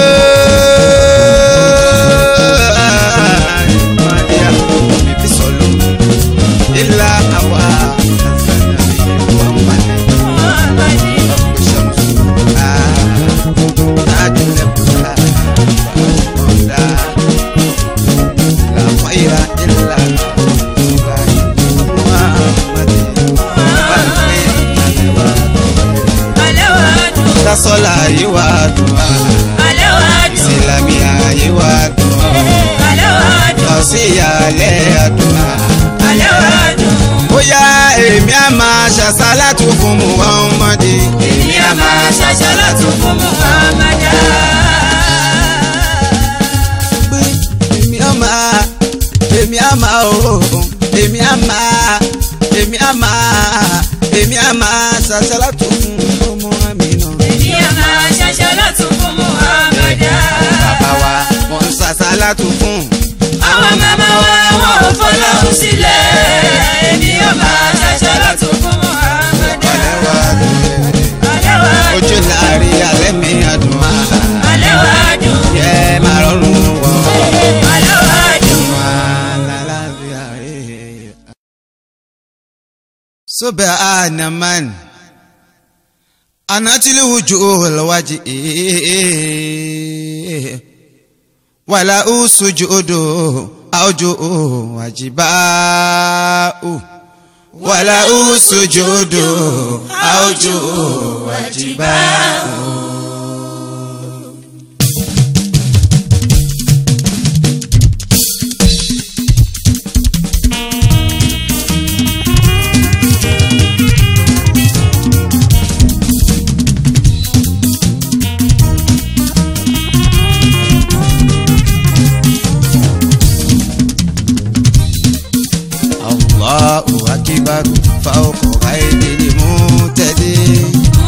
Maria Bibi solo Illa awa azab nabi Muhammad Rabbi shamsu Ah Najule kusa Mawla La khaira illa Muhammad Tasola yiwa dùn Ìsìlámì àyíwá dùn Ọ̀síyàlẹ̀ àdùn Bóyá èmi á máa ṣàṣálàtù fún Muhammadi. Èmi á máa ṣàṣàlátù fún Muhammadu. pé èmi á máa èmi á máa o èmi á máa èmi á máa èmi á máa ṣàṣàlátù fún ọmọ mi náà. Èmi á máa ṣàṣàlátù fún Muhammadu. bàbá wa wọ́n ń ṣàṣàlátù fún. Àwọn màmá wa wọn ò fọlọ́hún sílẹ̀. Èmi á máa ṣàṣàlátù fún Muhammadu. ọ̀lẹ́ wa Alẹ́ wa ojú láàrin alẹ́ mi àdùn àhà. alẹ́ wa dùn. yẹ máa rọrùn wọ̀. Alẹ́ wa dùn. wà سبحان من أنت الوجوه الوجه ولا سجود أوجه وجباء ولا سجود أوجه وجباء الله أكبر فوق غير المعتدي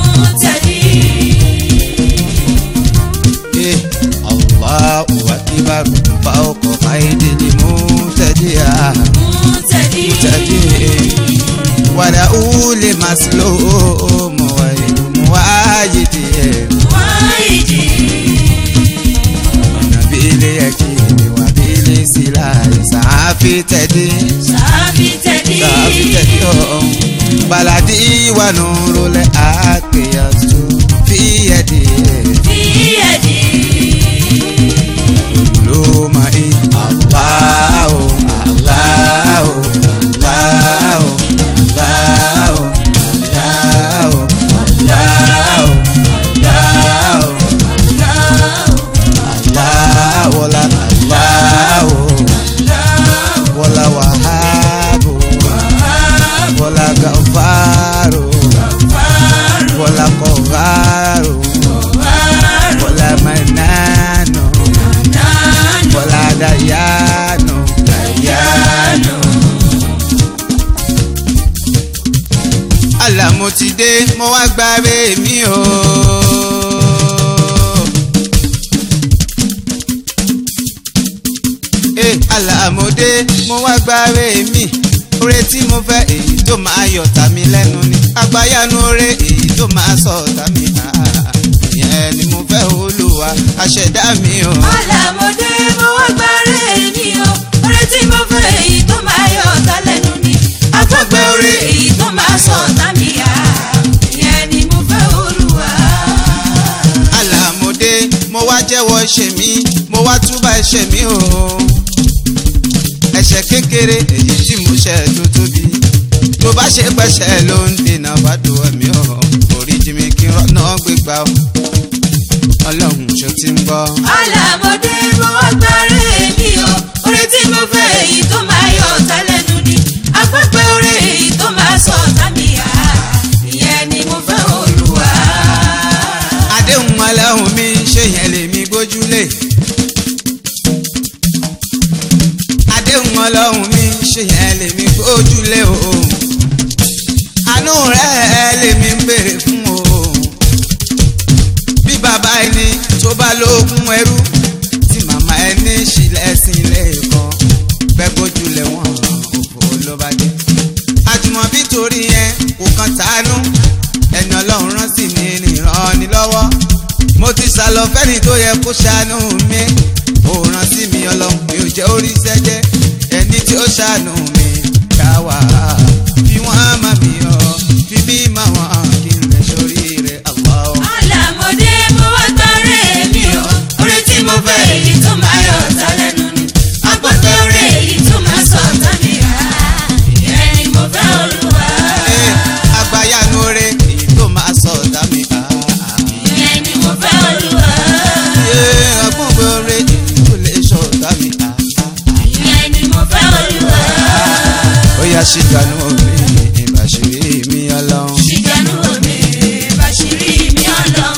إيه الله أكبر فوق غير المعتدي معتدي ولأول مسلوم غير مواجد نبيل يكيد وبيل سلاح سعافي تدي سعافي تدي بلدي ونور الأكياس في يدي لوما إيه الله الله الله الله الله الله الله ولا الله ولا وهاب ولا غفار ولا قهار ولا منان ولا ديان ديان àlà mo ti dé mo wá gbàre mi o. Eh, àlà mo dé mo wá gbàre mi oore tí mo fẹ́ èyí tó máa yọ̀ tà mí lẹ́nu ni àgbáyanu oore èyí tó máa sọ tà mí ah, ìyẹn ni mo fẹ́ olúwa aṣẹ̀dá mi o. Àlàmọ̀dé mo wá gbáre mi o, oore tí mo fẹ́ èyí tó máa yọ ọ̀tá lẹ́nu ni. Afọ́gbẹ́ oore èyí tó máa sọ ọ̀tá mi yá, ìyẹn ni mo fẹ́ Olúwa. àlàmọ̀dé mo wá jẹ́wọ́ ẹ̀ṣẹ̀ mi mo wá túbà ẹ̀ṣẹ̀ mi o. ẹ̀ṣẹ̀ kékeré èyí tí mo ṣẹ̀ tó tóbi tó bá ṣe pẹ̀ṣẹ̀ ló ń dènà bàdó ẹ̀mí o oríjì mi kí n rọ́nà gbégbá o ọlọ́run ṣó ti ń gbọ́. Àlàmọ̀dé mo wá gbáre mi o, oore tí mo fẹ́ èyí tó máa yọ ọ̀tá lẹ́nu ni. Afọ́gbẹ́ oore èyí tó máa sọ ọ̀tá mi yá, ìyẹn ni mo fẹ́ Olúwa. àdéhùn ọlọ́run mi ṣe yẹn lèmi gbójúlé. àdéhùn ọlọ́run mi ṣe yẹn lèmi gbójúlé o. àánú rẹ̀ lèmi ń béèrè fún o. bí bàbá ẹni tó bá lóògùn ẹrú tí màmá ẹni ṣílẹ̀ sí ilé kan bẹ́ẹ̀ gbójúlé wọn òfò ló bá dé. àjùmọ̀bí torí yẹn kò kàn tánú ẹni ọlọ́run rán sí mi nìran ni lọ́wọ́ mo ti sàlọ fẹ́ni tó yẹ kó ṣàánú mi ó rán sí mi ọlọ́run mi ò jẹ́ orí sẹ́jẹ́ ẹni tí ó ṣàánú mi ká wà á fi wọ́n á má mi ọ fi bí má wọn kí n lè sórí rẹ̀ Allah. Àlàmọ̀dé mo wá gbáre mi o, oore tí mo fẹ́ èyí tó máa yọ ọ̀tá lẹ́nu ni. Afọ́gbẹ́ oore èyí tó máa sọ ọ̀tá mi yá, ìyẹn ni mo fẹ́ Olúwa. Ee, àgbáyanu oore èyí tó máa sọ ọ̀tá mi ká. ìyẹn ni mo fẹ́ Olúwa. Ee, àgbọ̀ngbọ̀ oore èyí tó lè sọ ọ̀tá mi ká. ìyẹn ni mo fẹ́ Olúwa. ó yá ṣìkànú mi ìbàṣírí mi ọlọ́run. ṣìjànú omi bàṣírí mi ọlọ́run.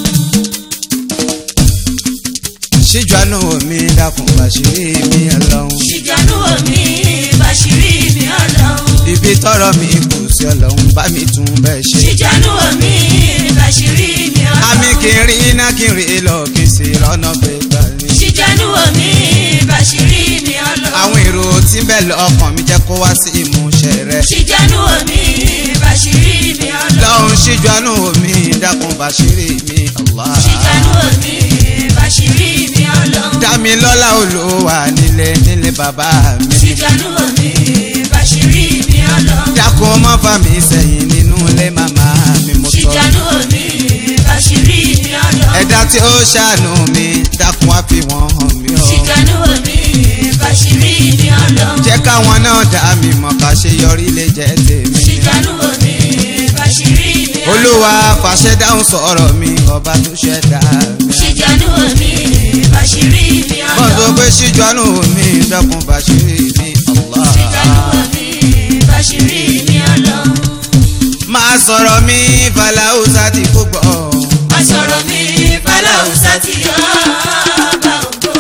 ṣíjú àánú mi dákun bàṣírí mi ọlọ́run. ṣìjànú omi bàṣírí mi ọlọ́run. ibi tọrọ mi kù sí ọlọ́run bá mi tún bẹ́ẹ̀ ṣe. ṣìjànú omi bàṣírí mi ọlọ́run. àmì kì í rí iná kì í rí lọ kì í sì rọ́nà gbégbá mi. ṣìjànú omi bàṣírí mi ọlọ́run. àwọn èrò tí ń bẹ lọ́kàn mi jẹ́ kó wá sí ìmúṣẹ rẹ. ṣìjànú omi bàṣírí mi ọlọ́run. lọ́hùn ṣíjú àánú mi dákun bàṣírí mi Allah. ṣìjànú omi bàṣírí mi ọlọ́run. dá mi lọ́lá olúwa nílé nílé bàbá mi. ṣìjànú omi bàṣírí mi ọlọ́run. dákun má fà mí sẹ́yìn nínú ilé màmá mi mo tọ́ ṣìjànú mi bàṣírí mi ọlọ́run. ẹ̀dá tí ó ṣàánú mi dákun wá fi wọ́n hàn mí o ṣìjànú mi bàṣírí mi ọlọ́run. jẹ́ káwọn náà dá mi mọ̀ ká ṣe yọrí lè jẹ́ tèmi ṣìjànú mi bàṣírí mi ọlọ́run. olúwa fàṣẹ dáhùn sọ̀rọ̀ mi ọba tó ṣẹ̀dá mi. ṣìjànú mi bàṣírí mi wọ́n sọ ọlọ́run. pé ṣíjọ́nù mi dákun bàṣírí mi Allah. ṣìjànú mi bàṣírí mi ọlọ́run. máa sọ̀rọ̀ mi fàlàúsà tí kò gbọ́. má sọ̀rọ̀ mi fàlàùsà tí ọba ògbó.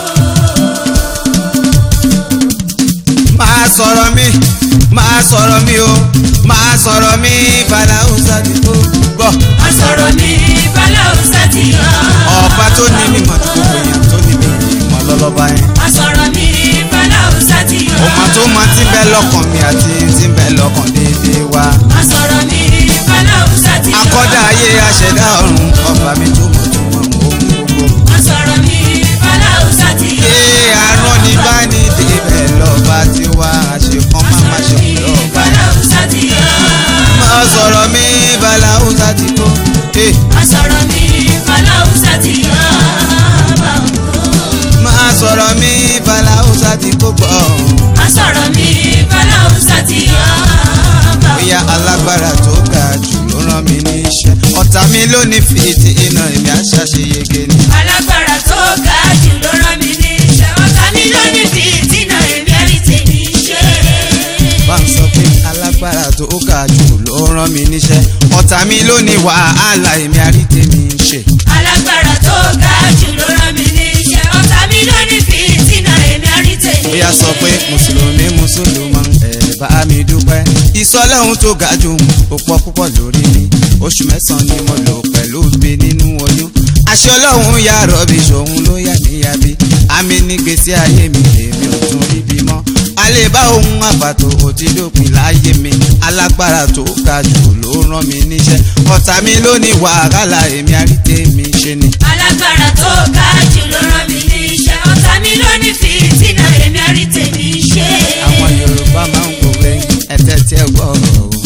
máa sọ̀rọ̀ mi máa sọ̀rọ̀ mi o máa sọ̀rọ̀ mi fàlàúsà tí kò gbọ́. má sọ̀rọ̀ mi fàlàùsà tí ọba ọba tó ní mímọ̀ tí gbogbo èèyàn tó ní mímọ̀ lọ́lọ́ba yẹn. má sọ̀rọ̀ mi fàlàùsà tí ọmọ tó máa ti bẹ lọ́kàn mi àti ti bẹ lọ́kàn déédéé wa. má sọ̀rọ̀ mi fàlàùsà tí akọ́dá ayé aṣẹ̀dá ọ̀run ọba mi tó mọ̀ tó mọ̀ ohun gbogbo. má sọ̀rọ̀ mi fàlàùsà tí Ee arán ní bá ní débẹ̀ lọ́ba tí wá àṣekán má má ṣe kú lọ́ba. fàlàùsà tí Má sọ̀rọ̀ mi Bàláhùsá ti kó. Ee má sọ̀rọ̀ mi fàlàùsà tí ọba ògbó. má sọ̀rọ̀ mi Bàláhùsá ti kó gbọ́. má sọ̀rọ̀ mi fàlàùsà tí ọba ògbó. Bóyá alágbára tó ga jù ló rán mi níṣẹ́. Ọ̀tá mi ló ní fìtì iná èmi àṣàṣeyege ni. alágbára tó ga jù ló rán mi níṣẹ́ ọ̀tá mi ló ní fìtínà èmi ẹ̀rí tèmi ṣe. Bá ń sọ pé alágbára tó ga jù ló rán mi níṣẹ́. Ọ̀tá mi ló ní wàhálà èmi àrí tèmi ń ṣe. alágbára tó ga jù ló rán mi níṣẹ́ ọ̀tá mi ló ní fìtínà èmi ẹ̀rí tèmi ṣe. Bóyá sọ pé Mùsùlùmí Mùsùlùmọ́ ẹ̀ bá mi dúpẹ́. Ìsọlọ́hun tó ga jù ó pọ̀ púpọ̀ lórí mi. Oṣù mẹ́sàn-án ni mo lò pẹ̀lú mi nínú oyún. Aṣọ ọlọ́run ya rọ̀bì ṣòun ló yà níyàbí. Àmì ní gbèsè ayé mi èmi ò tún rí bí mọ́. Alẹ́ bá ohun àbàtò òtí dópin láyé mi. Alágbára tó ga jù ló rán mi níṣẹ́. Ọ̀tá mi ló ní wàhálà èmi àríté mi ṣe ni. alágbára tó ga jù ló rán mi níṣẹ́ ọ̀tá mi ló ní fìtínà èmi ẹ̀rí tèmi ṣe. Àwọn Yorùbá máa ń kọ̀wé ẹ̀tẹ́ tí ẹ gbọ́ ọ̀rọ̀ o.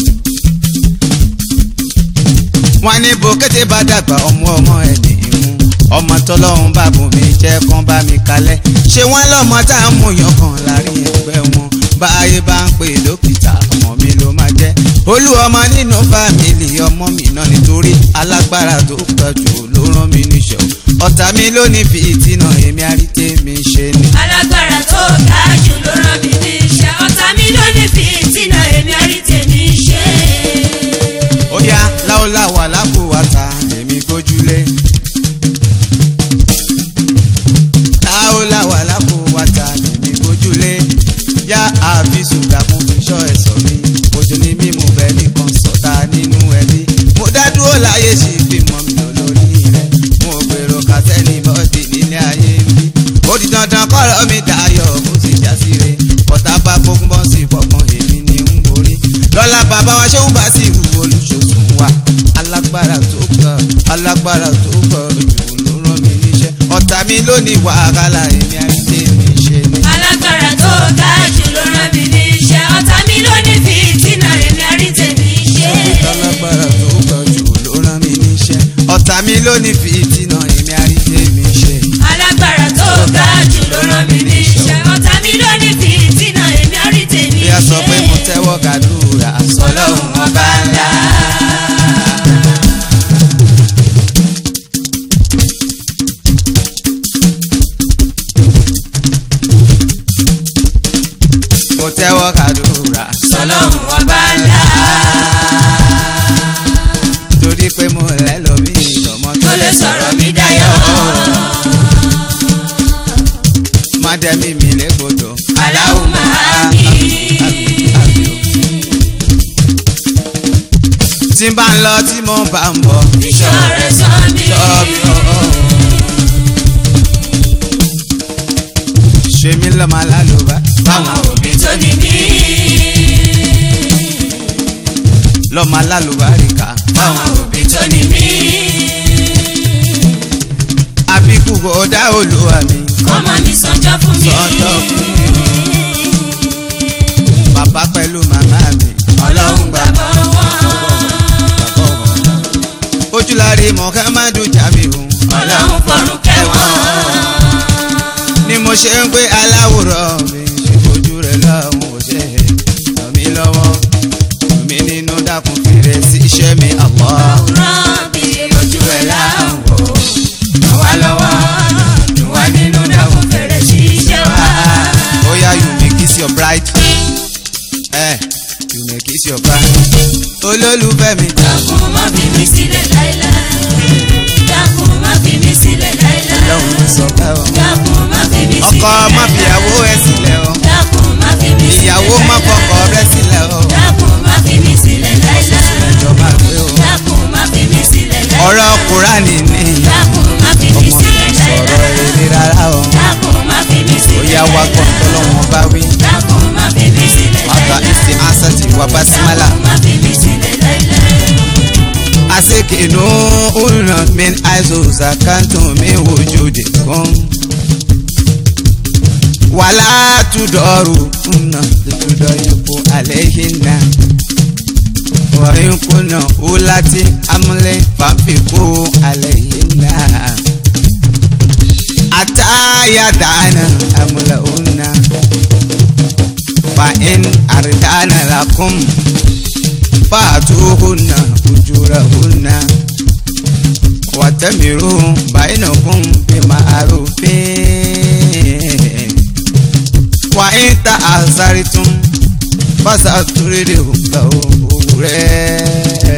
wọ́n ní bòkété bá dàgbà ọmọ ọmọ ẹ̀ ní ìmú ọmọ tọlọ́run bá bùn mí jẹ́ kán bá mi kalẹ̀ ṣé wọ́n lọ́mọ tá a mú yan kan láàrin ẹgbẹ́ wọn báyé bá ń pè dókítà ọmọ mi ló máa jẹ́ olú ọmọ nínú fámìlì ọmọ mi náà nítorí alágbára tó pọ̀ jù ló rán mi níṣẹ́ o ọ̀tá mi ló ní fìtínà èmi àríté mi ṣe ni. alágbára tó ga jù ló rán mi níṣẹ́ ọ̀tá mi ló ní fìtínà èmi ẹ̀rí tèmi ṣe. ó yá láòláwà lápòwàtà èmi gbójúlé. láòláwà lápòwàtà èmi gbójúlé. yá àfisù dàkún fi ṣọ́ ẹ̀sọ́ mi. ojú ni mímú bẹ́ẹ̀ nìkan sọ̀tà nínú ẹbí. mo dá dúró láyé sí ìgbìmọ̀ mi lórí rẹ̀. mo gbèrò kàtẹ́nì bọ́ọ̀dì nílé ayé mi. ó di dandan kọ́rọ̀ mi dayọ̀ kó sì já sí re. ọ̀tá bá gbógun bọ́ sí fọkàn èmi ni ń borí. lọ́la bàbá wa ṣé ń bá sí ìwú olùṣòṣùn wa. alágbára tó kàn alágbára tó kàn jù ló rán mi níṣẹ́. ọ̀tá mi ló ní wàhálà èmi àrídé mi ṣe ni. alágbára tó ga jù ló rán mi níṣẹ́ ọ̀tá mi ló ní fìtínà èmi ẹ̀rí tèmi ṣe. alágbára tó kàn jù ló rán mi níṣẹ́. ọ̀tá mi ló ní fìtínà èmi àrídé mi ṣe. alágbára tó ga jù ló rán mi níṣẹ́ ọ̀tá mi ló ní fìtínà èmi ẹ̀rí tèmi bí a sọ pé mo tẹ́wọ́ gàdúrà ọlọ́run ọba ńlá. mo tẹ́wọ́ gàdúrà ọlọ́run ọba ńlá. torí pé mo lẹ́ lómi ìdọ̀mọ́ tó lè sọ̀rọ̀ mi dayọ̀. má dẹ́mi mi légbodò. Allahumma àmín. tí n bá ń lọ tí mo bá ń bọ̀. ìṣọ́ rẹ̀ sọ mí. Ṣọ́ọ̀bì ọ̀ọ́. ṣe mí lọ́mọ alálùbá. Àwọn òbí tó ní mí. lọ́mọ alálùbá ríkà. Àwọn òbí tó ní mí. àbíkú kò dá olúwa mi. Kọ́mọ mi sànjọ́ fún mi. sọ́tọ̀ fún mi. bàbá pẹ̀lú màmá mi. Ọlọ́run gbà alájí muhammadu jamiu ọlọ́run fọ̀rùn kẹwọn. ni mo ṣe ń pé aláwòrán mi ṣe fojú rẹ̀ lọ́hùn ò ṣe ràn mí lọ́wọ́ ràn mí nínú dákun fèrè sí iṣẹ́ mi àpọ̀. àwòrán bí ojú ẹ̀ láwọ̀ ràn wá lọ́wọ́ dùn wá nínú dákun fèrè sí iṣẹ́ wa. Oya you may kiss your bride. Eh, you may kiss your bride. Olólùfẹ́ mi. dákun má fi mí sílẹ̀ láéláé. dákun má fi mí sílẹ̀ láéláé. Lọ́hùn ló sọ bẹ́ẹ̀ o. dákun má fi mí sílẹ̀ Ọkọ má fìyàwó ẹ̀ sílẹ̀ o. dákun má fi mí sílẹ̀ Ìyàwó má fọkọ rẹ̀ sílẹ̀ o. dákun má fi mí sílẹ̀ láéláé. Ìjọba pé o. dákun má fi mí sílẹ̀ láéláé. Ọ̀rọ̀ Kùránì ni. dákun má fi mí Ọmọ sílẹ̀ mi sọ̀rọ̀ láéláé. èrè rárá o. dákun má fi mí sílẹ̀ Oya wa gbọ́n tọ́lọ́wọ́n bá wí. dákun má fi mí sílẹ̀ Wàtà láéláé. ìsì ansati wà basimala. dákun má fi mí sílẹ̀ láéláé. Aseke no una min aizo zakanto mi wujudi kun. Wala tudoru una tudoyiku alehinna. Wa in kunna ulati amle famfiku alehinna. Ata yadana amla unna. Fa in ardana lakum fàtúhùnà ujurahunna wàtẹ́mìrú báyìnàkùn bí ma'arufin wà ń ta àzárí tún fásitì àtúrédè ògbà òwúrẹ́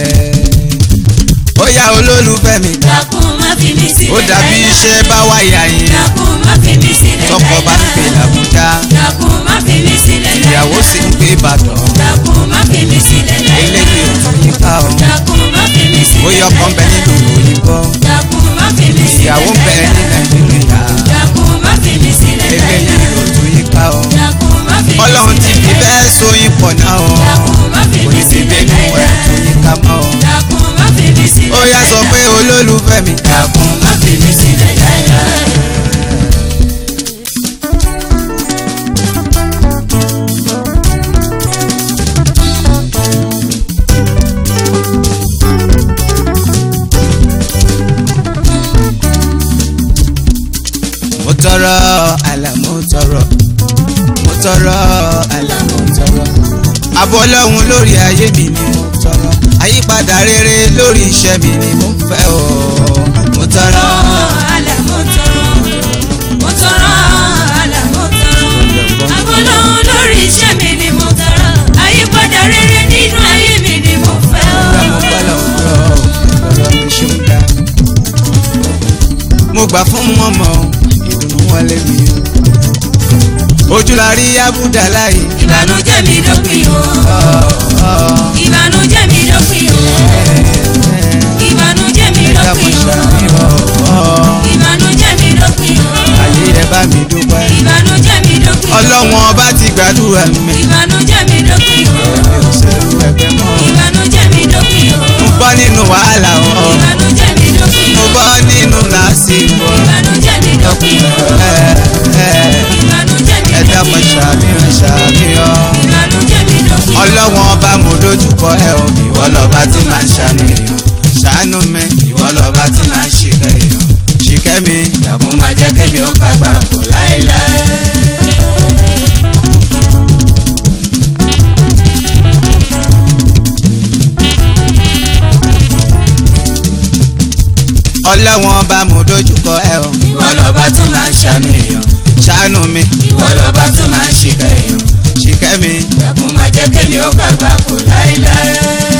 ó yá olólùfẹ́ mi dákun má fi mí sílẹ̀ ó dàbí iṣẹ́ bá wáyà yín dákun má fi mí sílẹ̀ tọkọ bá ń pè làbújá dákun má fi mí sílẹ̀ ìyàwó sì ń pè ìbàdàn dákun má fi mí sílẹ̀ eléyìí ò tún yí ká ọ dákun má fi mí sílẹ̀ ó yọ ọkàn bẹ nínú òyìnbó dákun má fi mí sílẹ̀ ìyàwó ń bẹ ní nàìjíríà dákun má fi mí sílẹ̀ eléyìí ò tún yí ká ọ dákun má fi mí ọlọ́run ti fi bẹ́ẹ̀ sóyún pọ̀ náà ọ dákun má fi kò mí ní sí sílẹ̀ bẹ́ẹ̀ nínú ẹ̀ tún yí ká mọ́ ọ. dákun má fi mí sílẹ̀ ó yá sọ pé olólùfẹ́ mi dákun má fi mí sílẹ̀ láéláé. mo tọrọ àlà mo tọrọ mo tọrọ àlà mo tọrọ àbọ̀ ọlọ́run lórí ayé mi ni mo tọrọ àyípadà rere lórí iṣẹ́ mi ni mo fẹ́ o mo tọrọ. àlà mo tọrọ mo tọrọ àlà mo tọrọ àbọ̀lọ́hún lórí iṣẹ́ mi ni mo tọrọ àyípadà rere nínú ayé mi ni mo fẹ́ Ìgbà mo gbọ́ lọ́wọ́ ọ̀rọ̀ mi ṣe ń dá. mo gbà fún mọ́mọ́ ìdùnnú wọlé mi o. ojú la rí abúdá láyé. ìbànújẹ́ mi dópin o ìbànújẹ́ mi dópin o ìbànújẹ́ mi ẹ̀dá mo dópin o ṣàfihàn ìbànújẹ́ mi dópin o ayé ẹ bá mi dúpẹ́. ìbànújẹ́ mi dópin o ọlọ́wọ́n ọba ti gbàdúrà mi. ìbànújẹ́ mi dópin o mi ò ṣẹ̀rù ẹgbẹ́ mọ́. ìbànújẹ́ mi dópin o mo bọ́ nínú wàhálà o. ìbànújẹ́ mi dópin mo o bọ́ nínú làásìgbò. ìbànújẹ́ mi dópin o ẹ ẹ ìbànújẹ́ mi ẹ̀dá mo dópin o ṣàfihàn ṣàfihàn. ìbànújẹ́ mi dópin o ọlọ́wọ́n ọba mo dojúkọ ẹ o ìwọ lọ́ba tí màá ṣàníyàn ṣàánú mi ìwọ lọ́ba tí màá ṣìkẹ́ èèyàn ṣìkẹ́ mi ìdààmú máa jẹ́ kémi ó gbàgbà kò láéláé. ọlọ́wọ́n ọba mo dojúkọ ẹ o ìwọ lọ́ba tí màá ṣàníyàn ṣàánú mi ìwọ lọ́ba tí màá ṣìkẹ́ èèyàn ṣìkẹ́ mi ìdààmú máa jẹ́ kémi ó gbàgbà kò láéláé.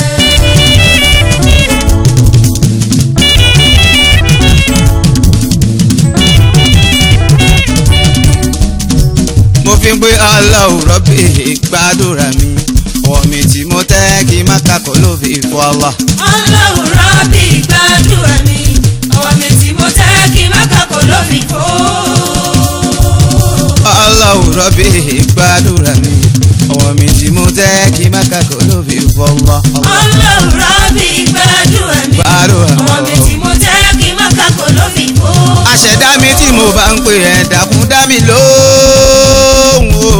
mo fi ń pé ọlọ́run rọ́bì gbàdúrà mi ọwọ́ mi tí mo tẹ́ kí má kakọ̀ ló fi fọ́ ọlọ́. ọlọ́run rọ́bì gbàdúrà mi ọwọ́ mi tí mo tẹ́ kí má kàkó ló fi fò. ọlọ́run rọ́bì gbàdúrà mi ọwọ́ mi tí mo tẹ́ kí má kakọ̀ ló fi fọ́ ọlọ́. ọlọ́run rọ́bì gbàdúrà mi gbàdúrà ọwọ́ mi tí mo tẹ́ kí má kàkó ló fi fò. àṣẹ̀dá mi tí mo bá ń pè ẹ́ dákun dá mi lóhùn o.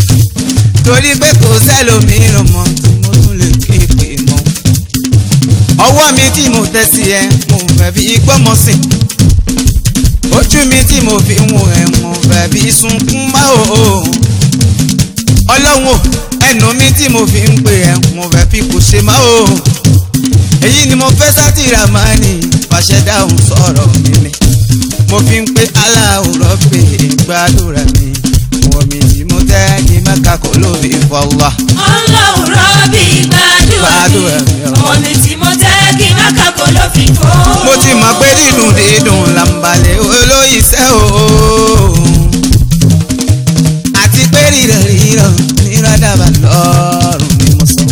torí pé kò sẹ́lòmíràn mọ́ tí mo tún lè ké pè mọ́. ọwọ́ mi tí mo tẹ́ sí ẹ mo fẹ́ fi gbọ́mọ sí ojú mi tí mo fi ń wo ẹ mo fẹ́ fi sunkún má o ọlọ́run o ẹnu mi tí mo fi ń pè ẹ mo fẹ́ fi kò ṣe má o èyí ni mo fẹ́ sátìrà máa ní fàṣẹ dáhùn sọ̀rọ̀ mi ni mo fi ń pé aláwòrán pé gbàdúrà mi wọ́n mi tí mo tẹ́ kí mẹ́ka kò lóbi fọlá. ọlọ́run rọ́bì gbàdúrà Gbàdúrà mi mi, o. ọmọ mi tí mo tẹ́ kí má kàkó ló fi fọ́. mo ti mọ̀ pé dídùn dídùn làǹbalẹ̀ olóyìísẹ́ o. àti pé rírọ̀ rírọ̀ nírọ̀dàbà lọ́rùn ni mo sọ.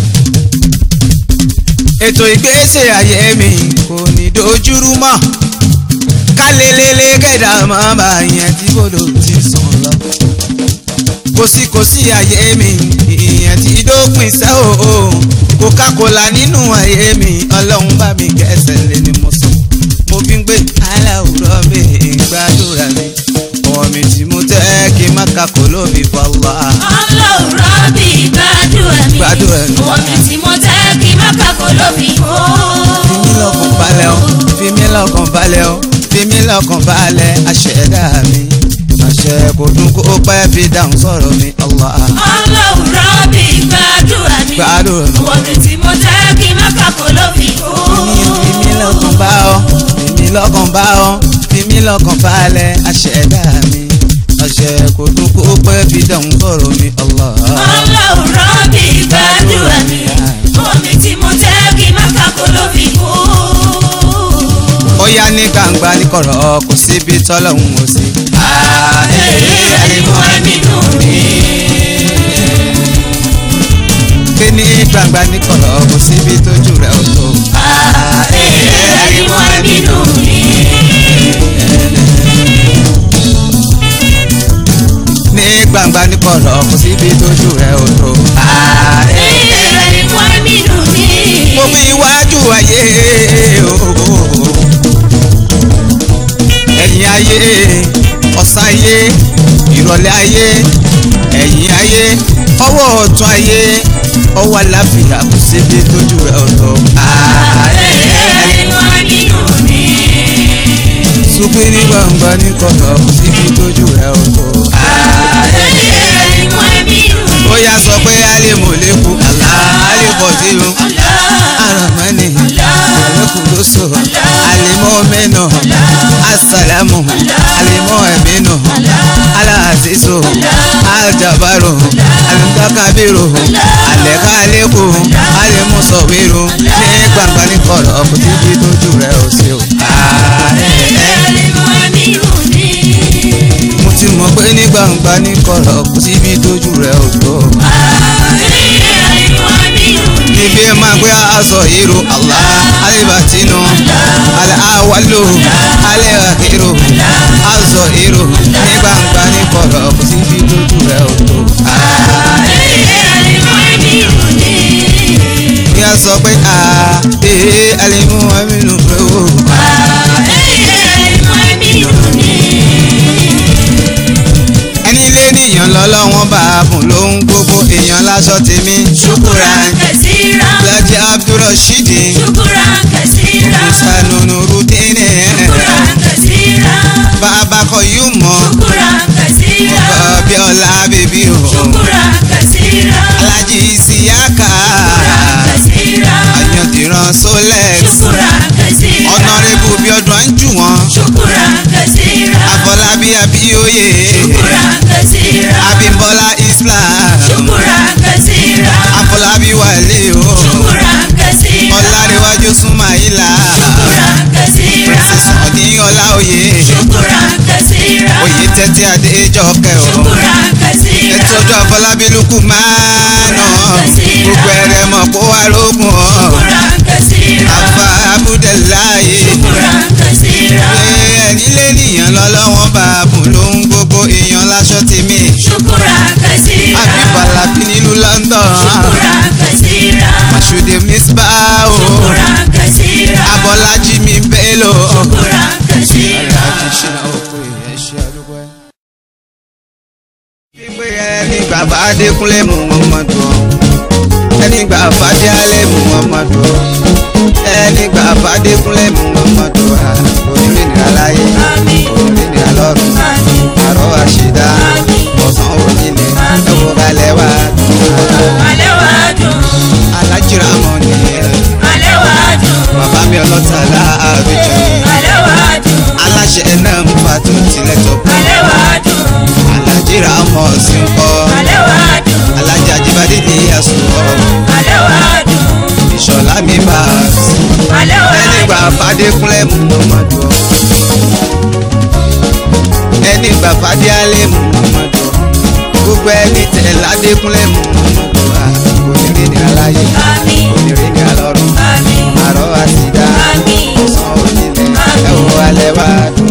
ètò ìgbésẹ̀ ayé mi kò ní dojúrú mọ́ kálélélé kẹ̀dá máa bá yẹn tí bòdò ti sàn lọ. kòsíkòsí ayé mi ìyẹn ti dópin sẹ́ o coca-cola nínú ayé mi ọlọ́run bá mi kẹsẹ̀ lé ni mo sọ. mo fi ń gbé aláwùrọ̀ mi gbàdúrà mi ọwọ́ mi tí mo tẹ́ kí n má kakò lóbi fọlá. ọlọ́run rọ́bì gbàdúrà mi Gbàdúrà mi. ọmọ mi tí mo tẹ́ kí má kàkó ló fi fọ́. fi mí lọ́kàn balẹ̀ o fi mí lọ́kàn balẹ̀ o fi mí lọ́kàn balẹ̀ àṣẹ̀dá mi àṣẹ kò dún kó pẹ́ fi dáhùn sọ̀rọ̀ mi Allah. ọlọ́run rọ́bì gbàdúrà mi Gbàdúrà mi. ọmọ mi tí mo tẹ́ kí má kàkó ló fi fọ́. fi mí lọ́kàn bá ọ fi mí lọ́kàn bá ọ fi mí lọ́kàn balẹ̀ àṣẹ̀dá mi àṣẹ kò dún kó pẹ́ fi dáhùn sọ̀rọ̀ mi Allah. ọlọ́run rọ́bì gbàdúrà mi ọmọ mi tí mo tẹ́ kí má kàkó ló fi fọ́. ó yá ní gbangba ní kọ̀rọ̀ kò síbi tọ́lọ́hún ò sí. àlèmọ́ ẹ̀mínú mi. pé ní gbangba ní kọ̀rọ̀ kò síbi tójú rẹ̀ ò tó. àlèmọ́ ẹ̀mínú mi. ní gbangba ní kọ̀rọ̀ kò síbi tójú rẹ̀ ò tó. àlèmọ́ ẹ̀mínú mi. mo fi iwájú ayé ooo ẹ̀yìn ayé ọ̀sán ayé ìrọ̀lẹ́ ayé ẹ̀yìn ayé ọwọ́ ọ̀tún ayé ọwọ́ àlàáfíà kò síbi tójú rẹ̀ ò tó. àlèmọ́ ẹ̀mínú mi. Sùpé ní gbangba ní kọ̀rọ̀ kò síbi tójú rẹ̀ ò tó. àlèmọ́ ẹ̀mínú mi. ó yá sọ pé alẹ́mọ̀ lẹ́kù àlá alẹ́kọ̀ sí o aramani alẹ́kù ló sọ alẹ́mọ̀ mẹ́nà asàlámù alẹ́mọ̀ ẹ̀mẹ́nà aláàzízò aljabaro alùdákàbírò alẹ́ká alẹ́kù alẹ́mọ̀ sọ̀wérò ní gbangba ní kọ̀rọ̀ kò síbi tójú rẹ̀ ò sí o. àlèmọ́ ẹ̀mínú mi. mo ti mọ̀ pé ní gbangba ní kọ̀rọ̀ kò síbi tójú rẹ̀ ò tó. àlèmọ́ ẹ̀mínú mi. níbi ẹ máa gbé aṣọ ìró Allah alibatinu aláwálò alẹ́hàkírò aṣọ ìró ní gbangba ní kọ̀rọ̀ kò sí bí lójú rẹ̀ ò tó. àlèmọ́ ẹ̀mínú mi. ní a sọ pé a ee alimu aminu rẹ o. àlèmọ́ ẹ̀mínú mi. ẹni lé níyàn lọ́lọ́wọ́n bá a bùn lóhun gbogbo èèyàn láṣọ tèmi. ṣùkúrán kẹsíra. Lájí Abdulrasheed ṣùkúrán kẹsíra. Musanunu Rudine ṣùkúrán kẹsíra. Bàbá kọ yóò mọ̀ ṣùkúrán kẹsíra. Bọ́bíọ́lá bèbí o. ṣùkúrán kẹsíra. Alájí Ìsíyáká ṣùkúrán kẹsíra. Ayọ̀dìran Solex ṣùkúrán kẹsíra. Ọ̀nàrẹ́bù Bíọ́dún Anjúwọ̀n ṣùkúrán kẹsíra. Afọlábí Abíóyè ṣùkúrán kẹsíra. Abímbọ́lá Islam ṣùkúrán kẹsíra. Afọlábí Wálé o ṣùkúrán kẹsíra. Ọlárẹ̀wájú Súnmáìlà ṣùkúrán kẹsíra. Ọ̀ní Ọláoyè ṣùkúrán kẹsíra. Oyè tẹ́tí Adéjọkẹ́ o ṣùkúrán kẹsíra. ẹtọ́jú Afọlábí Lukumanu gbogbo ẹrẹ mọ̀ kó wá rógùn ọ́ ṣùkúrán kẹsíra. Afa Abudulayi ṣùkúrán kẹsíra. ẹ̀yìn lé nìyàn lọ́lọ́wọ́n bá a bùn lóhun gbogbo èèyàn láṣọ tèmi ṣùkúrán kẹsíra. àbíbàlàbí nílùú London ṣùkúrán kẹsíra. Mashude Misba o ṣùkúrán kẹsíra. Abọ́lájí mi Bello. ṣùkúrán kẹsíra. Pípé ẹni gbàgbà Adékúnlé Muhammadu ẹni gbà Fadé Alẹ́ Muhammadu ẹni gbà fàdékúnlé muhammadu ha onírìnrìn aláyé onírìnrìn alọ́run àrọ́ àṣìdá ọ̀sán onílé ẹ̀wọ̀ balẹ̀ wá alájìrá mọ̀ ní bàbá mi ọlọ́ta láàbíjọ aláṣẹ náà ń fa tó tilẹ̀ tó pọ̀ alájìrá mọ̀ sí ń kọ́ alájà jíbádé ní àsùnwọ̀ ìṣọ̀lá mi bá a sí ẹni gbà fàdékúnlé muhammadu ẹni gbà fàdé alẹ́ muhammadu gbogbo ẹni tẹ̀ ládékúnlé muhammadu ha onírìnrìn aláyé onírìnrìn alọ́run àrọ́ àsìdá ọ̀sán onílẹ̀ ẹ̀wọ̀ alẹ́ wá dùn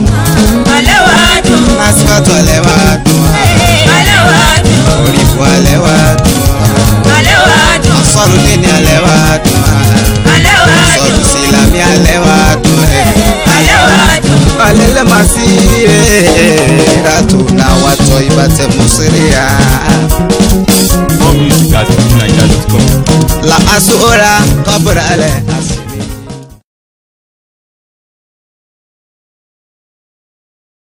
lásìkò alẹ́ wá dùn orí fún alẹ́ wá dùn sọ̀rọ̀ dínní alẹ́ wá dùn sọ̀rọ̀ sílámì alẹ́ wá dùn alẹ́ lẹ́ máa sí ràtò náà wà tọ́ ìbátẹ́ mùsírí à. More music at fujininja.com. la asura kabra ale